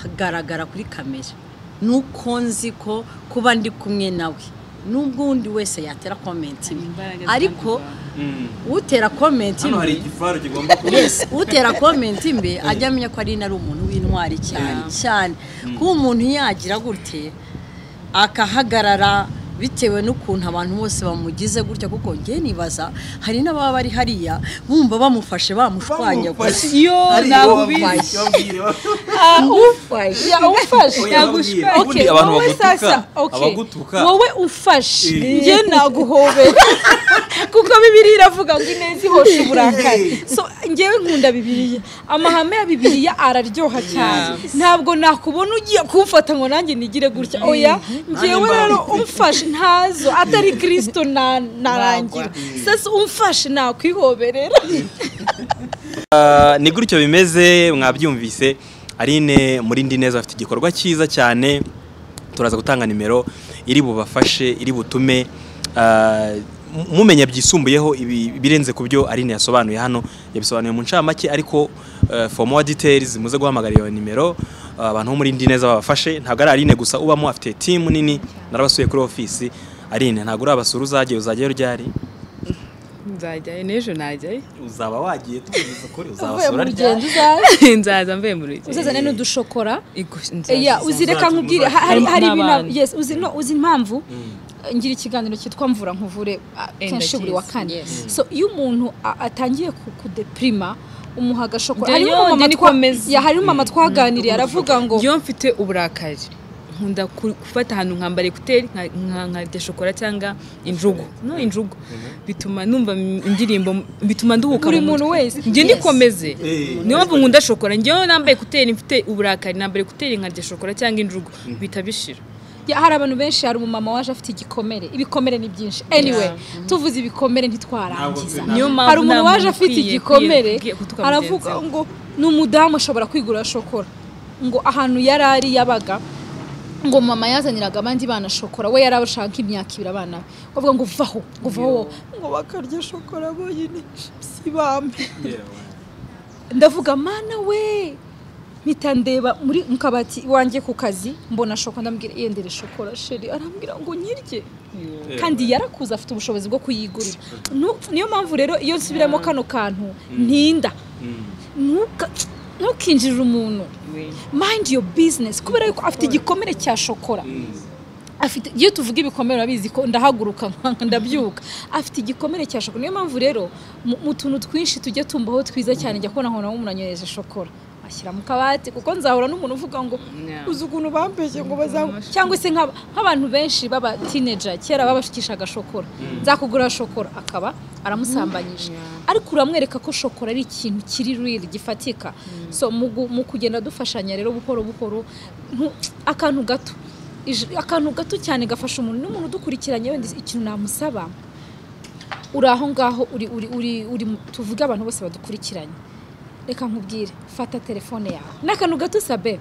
hagaragara kuri kamera nuko nzi ko kuba ndi kumwe nawe nubwo undi wese yatera komenti imwe Imbaraga ariko utera komenti hano hari imwe igifaru kigomba kuba yes utera komenti mbi ajya amenya ko ari ari umuntu w'intwari cyane cyane kuba umuntu yagira gute akahagarara bitewe n'ukuntu abantu bose bamugize gutya kuko njye nibaza hari n'ababa bari hariya bumva bamufashe bamushwanya gusa yo nakubizi Ah, umufashe ufashe nagushwe Ubundi Okay, abantu wowe bagutuka, sasa, okay. abagutuka. wowe ufashe Eh. njye naguhobera kuko bibiri iravuga ngo ineza ihosha uburakari so njyewe nkunda bibiriya amahame ya bibiriya araryoha cyane ntabwo nakubona ugiye kumfata ngo nanjye nigire gutya oya njyewe rero umfashe ntazo atari kirisito na- narangira sasa umfashe nakwihoberera Ah, ni gutyo bimeze mwabyumvise Aline muri ndi neza afite igikorwa cyiza cyane turaza gutanga nimero iri bubafashe iri butume ah, mu- mumenya byisumbuyeho ibi- ibirenze ku byo Aline yasobanuye hano yabisobanuye mu ncamake ariko eh, for more details muze guhamagarira iyo nimero ah, abantu bo muri ndi neza babafashe ntabwo ari Aline gusa ubamo afite team nini narabasuye kuri office Aline ntabwo urabasura uzagiye uzagiyeyo ryari nzajyayo n'ejo najyayo uzaba wagiye tugeze kuri uvuye mu uzabasura ryari rugendo uzaza nzaza mvuye mu rugendo uzazane n'udushokora Ego, nzaza. ya uzi reka nkubwire ha- hari Hari hari ibintu n'abandi. yes uzi no uzi impamvu ngira ikiganiro cyitwa mvura nkuvure ah, Eh, kenshi buri wa ndakizi, kane yes. so iyo umuntu a- atangiye ku- kudeprima umuha agashokora Njye hariho yo, umumama njye twa- nikomeza. ya hariho umumama twaganiriye aravuga ngo iyo mfite uburakari nkunda ku- gufata ahantu nkambara ekuteri nka- nka- nkarya shokora cyangwa injugu no injugu bituma numva m- indirimbo m- bituma nduhuka Buri mu mutwe. muntu wese. njye Yes. nikomeze Eh. niyo mpamvu nkunda shokora njyewe nambaye ekuteri mfite uburakari nambara ekuteri nkarya shokora cyangwa injugu bihita bishira ya, hari abantu benshi hari umumama waje afite igikomere ibikomere ni byinshi anyway tuvuze ibikomere ntitwarangiza niyo mpamvu hari umuntu nta waje muntu afite ukwiye- igikomere ukwiye gutuka aravuga mugenzi we. ngo ni umudamu ashobora kwigurira shokora ngo ahantu yari ari yabaga ngo mama yazaniraga abandi bana shokora we yari abashaka imyaka ibiri abana be bavuga ngo vaho ngo vaho wowe." ngo bakarya shokora bonyine sibambe ndavuga mana we mpita ndeba muri mu kabati iwanjye ku kazi mbona shokora ndamubwira yendere shokora sheri arambwira ngo nyirye kandi yarakuze afite ubushobozi bwo kuyigurira Nu- niyo mpamvu rero iyo nsubiramo kano kantu ntinda Ntuka- ntukinjirire umuntu mind your business kubera yuko afite igikomere cya shokora afite iyo tuvuga ibikomere urabizi ko ndahaguruka nka- ndabyuka afite igikomere cya shokora niyo mpamvu rero mu mu tuntu twinshi tujya tumbaho twiza cyane njya kubona nkabona umuntu anyoheje shokora ashyira mu kabati kuko nzahura n'umuntu uvuga ngo Yeah. uzi ukuntu bambeshye ngo bazangu cyangwa se nk'aba- nk'abantu benshi baba teenager kera babashukishaga shokora nzakugura shokora akaba aramusambanyije ariko uramwereka ko shokora ari ikintu kiri real gifatika so mu gu- mu kugenda dufashanya rero buhoro buhoro ntu- akantu gato ij- akantu gato cyane gafasha umuntu n'umuntu udukurikiranye wenda ikintu namusaba uri aho ngaho uri uri uri uri mu- tuvuge abantu bose badukurikiranye reka nkubwire fata telefone yawe n'akantu gato sabe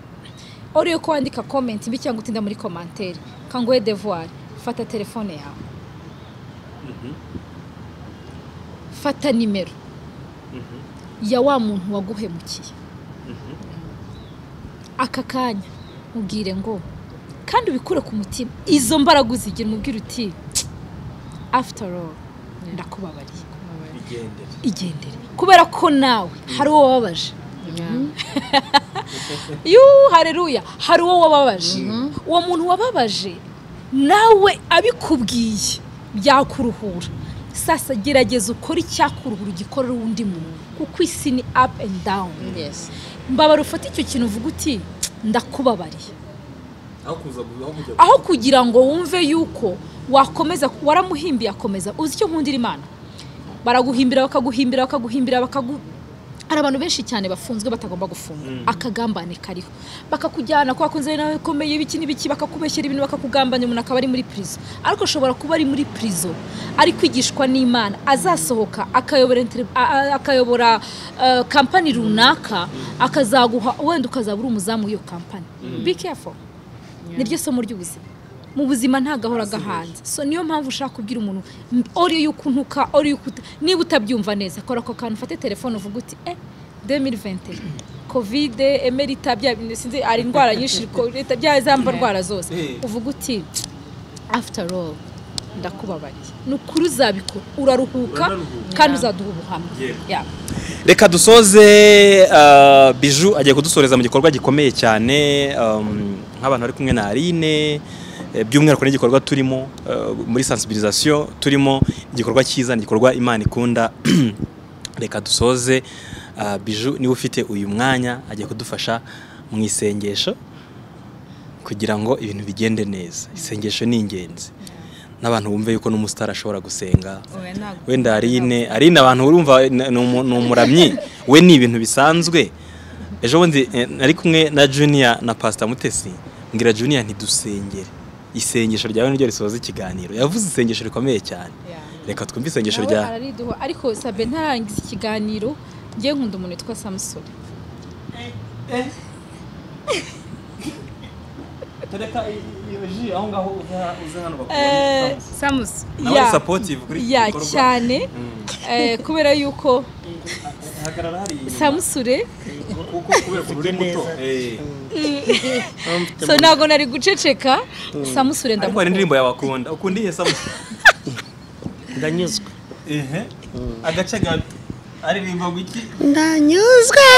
uriyo ko wandika comment mbi cyangwa utinda muri commentaire kanguhe devoir fata telefone yawe fata nimero ya wa muntu waguhemukiye aka kanya mubwire ngo kandi ubikure ku mutima izo mbaraga uzigira umubwire uti after all ndakubabariye igendere kubera ko nawe hari uwo wababaje yuu hareruya hari uwo wababaje uwo muntu wababaje nawe abikubwiye byakuruhura sasa gerageza ukore icyakuruhura ugikorera undi muntu kuko isi ni up and down Yes. mbabara ufate icyo kintu uvuga uti ndakubabariye aho kuza aho kujya aho kugira ngo wumve yuko wakomeza waramuhimbiye akomeza uzi icyo nkundira imana baraguhimbira bakaguhimbira bakaguhimbira bakagu hari abantu benshi cyane bafunzwe batagomba gufunga akagambane kariho bakakujyana kwa kunzere nawe ikomeye ibiki n'ibiki bakakubeshyera ibintu bakakugambanya umuntu akaba ari muri prison ariko ashobora kuba ari muri prison ari kwigishwa n'imana azasohoka akayobora inter- a- a- akayobora eh, kampani runaka akazaguha wenda ukazaba uri umuzamu w'iyo kampani be careful niryo somo ry'ubuzima mu buzima ntagahora gahanze so niyo mpamvu ushaka kubwira umuntu m- ori yuko untuka ori yuko uta- niba utabyumva neza kora ako kantu ufate telefone uvuga uti eh 2021 covid emerita bya bintu sinzi ari indwara nyinshi ko- leta bya za mba ndwara zose Eh. uvuga uti after all ndakubabariye ni ukuri uzabikora uraruhuka Uraruhuka. kandi uzaduha ubuhamya Yeah. Yeah. reka dusoze ah, biju agiye kudusoreza mu gikorwa gikomeye cyane um, nk'abantu bari kumwe na Aline eh, eh, by'umwihariko n'igikorwa turimo eh, muri sensibilisation turimo igikorwa cyiza ni igikorwa imana ikunda reka dusoze ah, biju niba ufite uyu mwanya agiye kudufasha mu isengesho kugira ngo ibintu bigende neza isengesho ni ingenzi n'abantu bumve yuko n'umusitari ashobora gusenga Oya, ntabwo. wenda arine arine abantu urumva n- ni umu- ni umuramyi we ni ibintu bisanzwe ejo bundi eh, nari kumwe na junior na pastor mutesi mbwira junior ntidusengere isengesho ryawe niryo risoza ikiganiro yavuze isengesho rikomeye cyane reka twumve isengesho nawe rya arariduha ariko sabe ntarangiza ikiganiro njye nkunda umuntu witwa samusoni Eh, samusi Nawe ya- supportive kuri iki ya gikorwa. cyane eh, kubera yuko samusure so ntabwo nari guceceka samusure ariko hari ndamukunda indirimbo yabakunda ukunda ihe samusi ndanyuzwe ehe agace gato aririmba ngo iki ndanyuzwe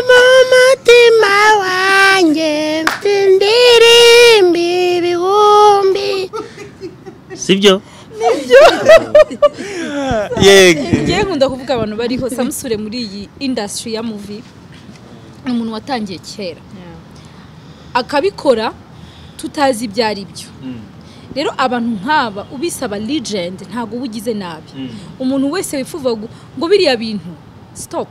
mu mutima wanjye mfite indirimbo ibihumbi sibyo yego njye nkunda kuvuga abantu bariho samusure muri iyi indasitiri ya muvi ni umuntu watangiye kera akabikora tutazi ibyo ari byo rero abantu nk'aba ubisaba legend ntabwo uba ugize nabi umuntu wese wifuza gu- ngo biriya bintu stop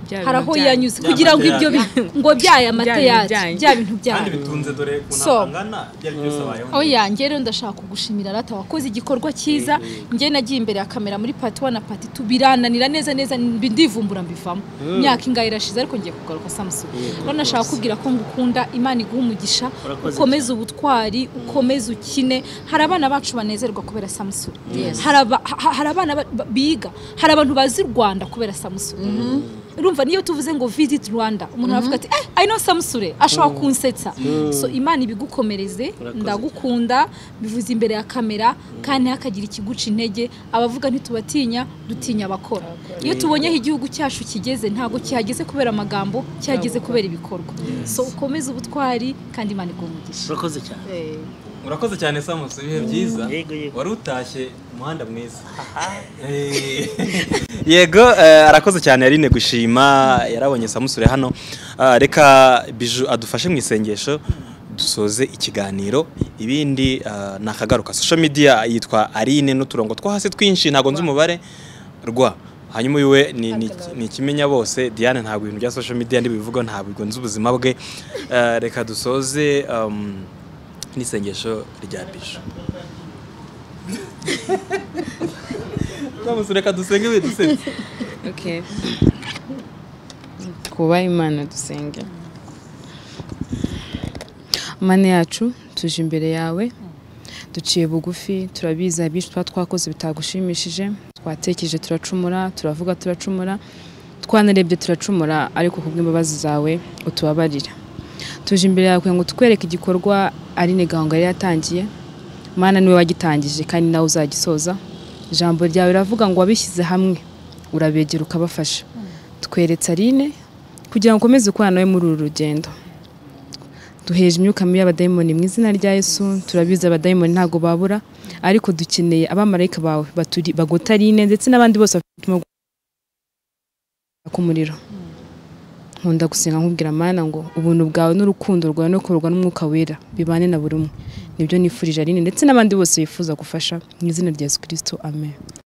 Bya bintu hari aho byanyu. yanyuze Bya kugira ngo mata ibyo yanyu. bintu ngo byaya mata bintu yacu byanyu. bya bintu byayo kandi bitunze dore ukuntu So. angana byari byose abayeho aho yanjye rero ndashaka kugushimira rata wakoze igikorwa cyiza njye nagiye imbere ya kamera muri pati wani na pati tu birananira neza neza mbi- ndivumbura mbivamo imyaka ingahe irashize ariko ngiye kugaruka samusoni rero ndashaka kubwira ko ngukunda imana iguha umugisha Urakoze ukomeze ubutwari ukomeze ukine hari abana bacu banezerwa kubera samusoni hari aba- ha- hari abana ba- ba- biga hari abantu bazi u rwanda kubera samusoni urumva niyo tuvuze ngo visit rwanda umuntu aravuga ati eh i know samusure ashobora kunsetsa so imana ibigukomereze ndagukunda bivuze imbere ya kamera kandi hakagira ikiguca intege abavuga ntitubatinya dutinya abakora iyo tubonye aho igihugu cyacu kigeze ntabwo cyihageze kubera amagambo cyahageze kubera ibikorwa so ukomeze ubutwari kandi imana iguha umugisha urakoze cyane urakoze cyane samusi ibihe byiza Yego, yego. wari utashye umuhanda mwiza Eh, yego eh, arakoze cyane yarine gushima yarabonye samusure hano Ah, reka biju adufashe mu isengesho dusoze ikiganiro ibindi ah, nakagaruka social media yitwa arine n'uturongo two hasi twinshi ntabwo nzi umubare rwa hanyuma uyu we ni- ni- ni ikimenya bose diane ntabwo ibintu bya social media ndibivuga ntabwo nzi ubuzima bwe Ah, reka dusoze um, n'isengesho rya bisho reka dusenge bidusetse Okay. Kuba Imana dusenge. Mana yacu tuje imbere yawe duciye bugufi turabizi abishi tuba twakoze bitagushimishije twatekereje turacumura turavuga turacumura twanarebye turacumura ariko kubw'imbabazi zawe utubabarira tuje imbere yawe kugira ngo tukwereke igikorwa ari nigango yari yatangiye mana niwe wagitangije kandi nawe uzagisoza ijambo ryawe riravuga ngo wabishyize hamwe urabegera ukabafasha tweretse arine kugira ngo ukomeze ukorana nawe muri uru rugendo duheje imyuka mibi y'abadayimoni mu izina rya yesu turabizi abadayimoni ntabwo babura ariko dukeneye abamarayika bawe baturi bagota rine ndetse n'abandi bose bafite umutima wo guhangayika k'umuriro nkunda gusenga nkubwira mana ngo ubuntu bwawe n'urukundo rwawe no kururwa n'umwuka wera bibane na buri umwe nibyo nifurije arine ndetse n'abandi bose bifuza gufasha mu izina rya yesu kirisito amen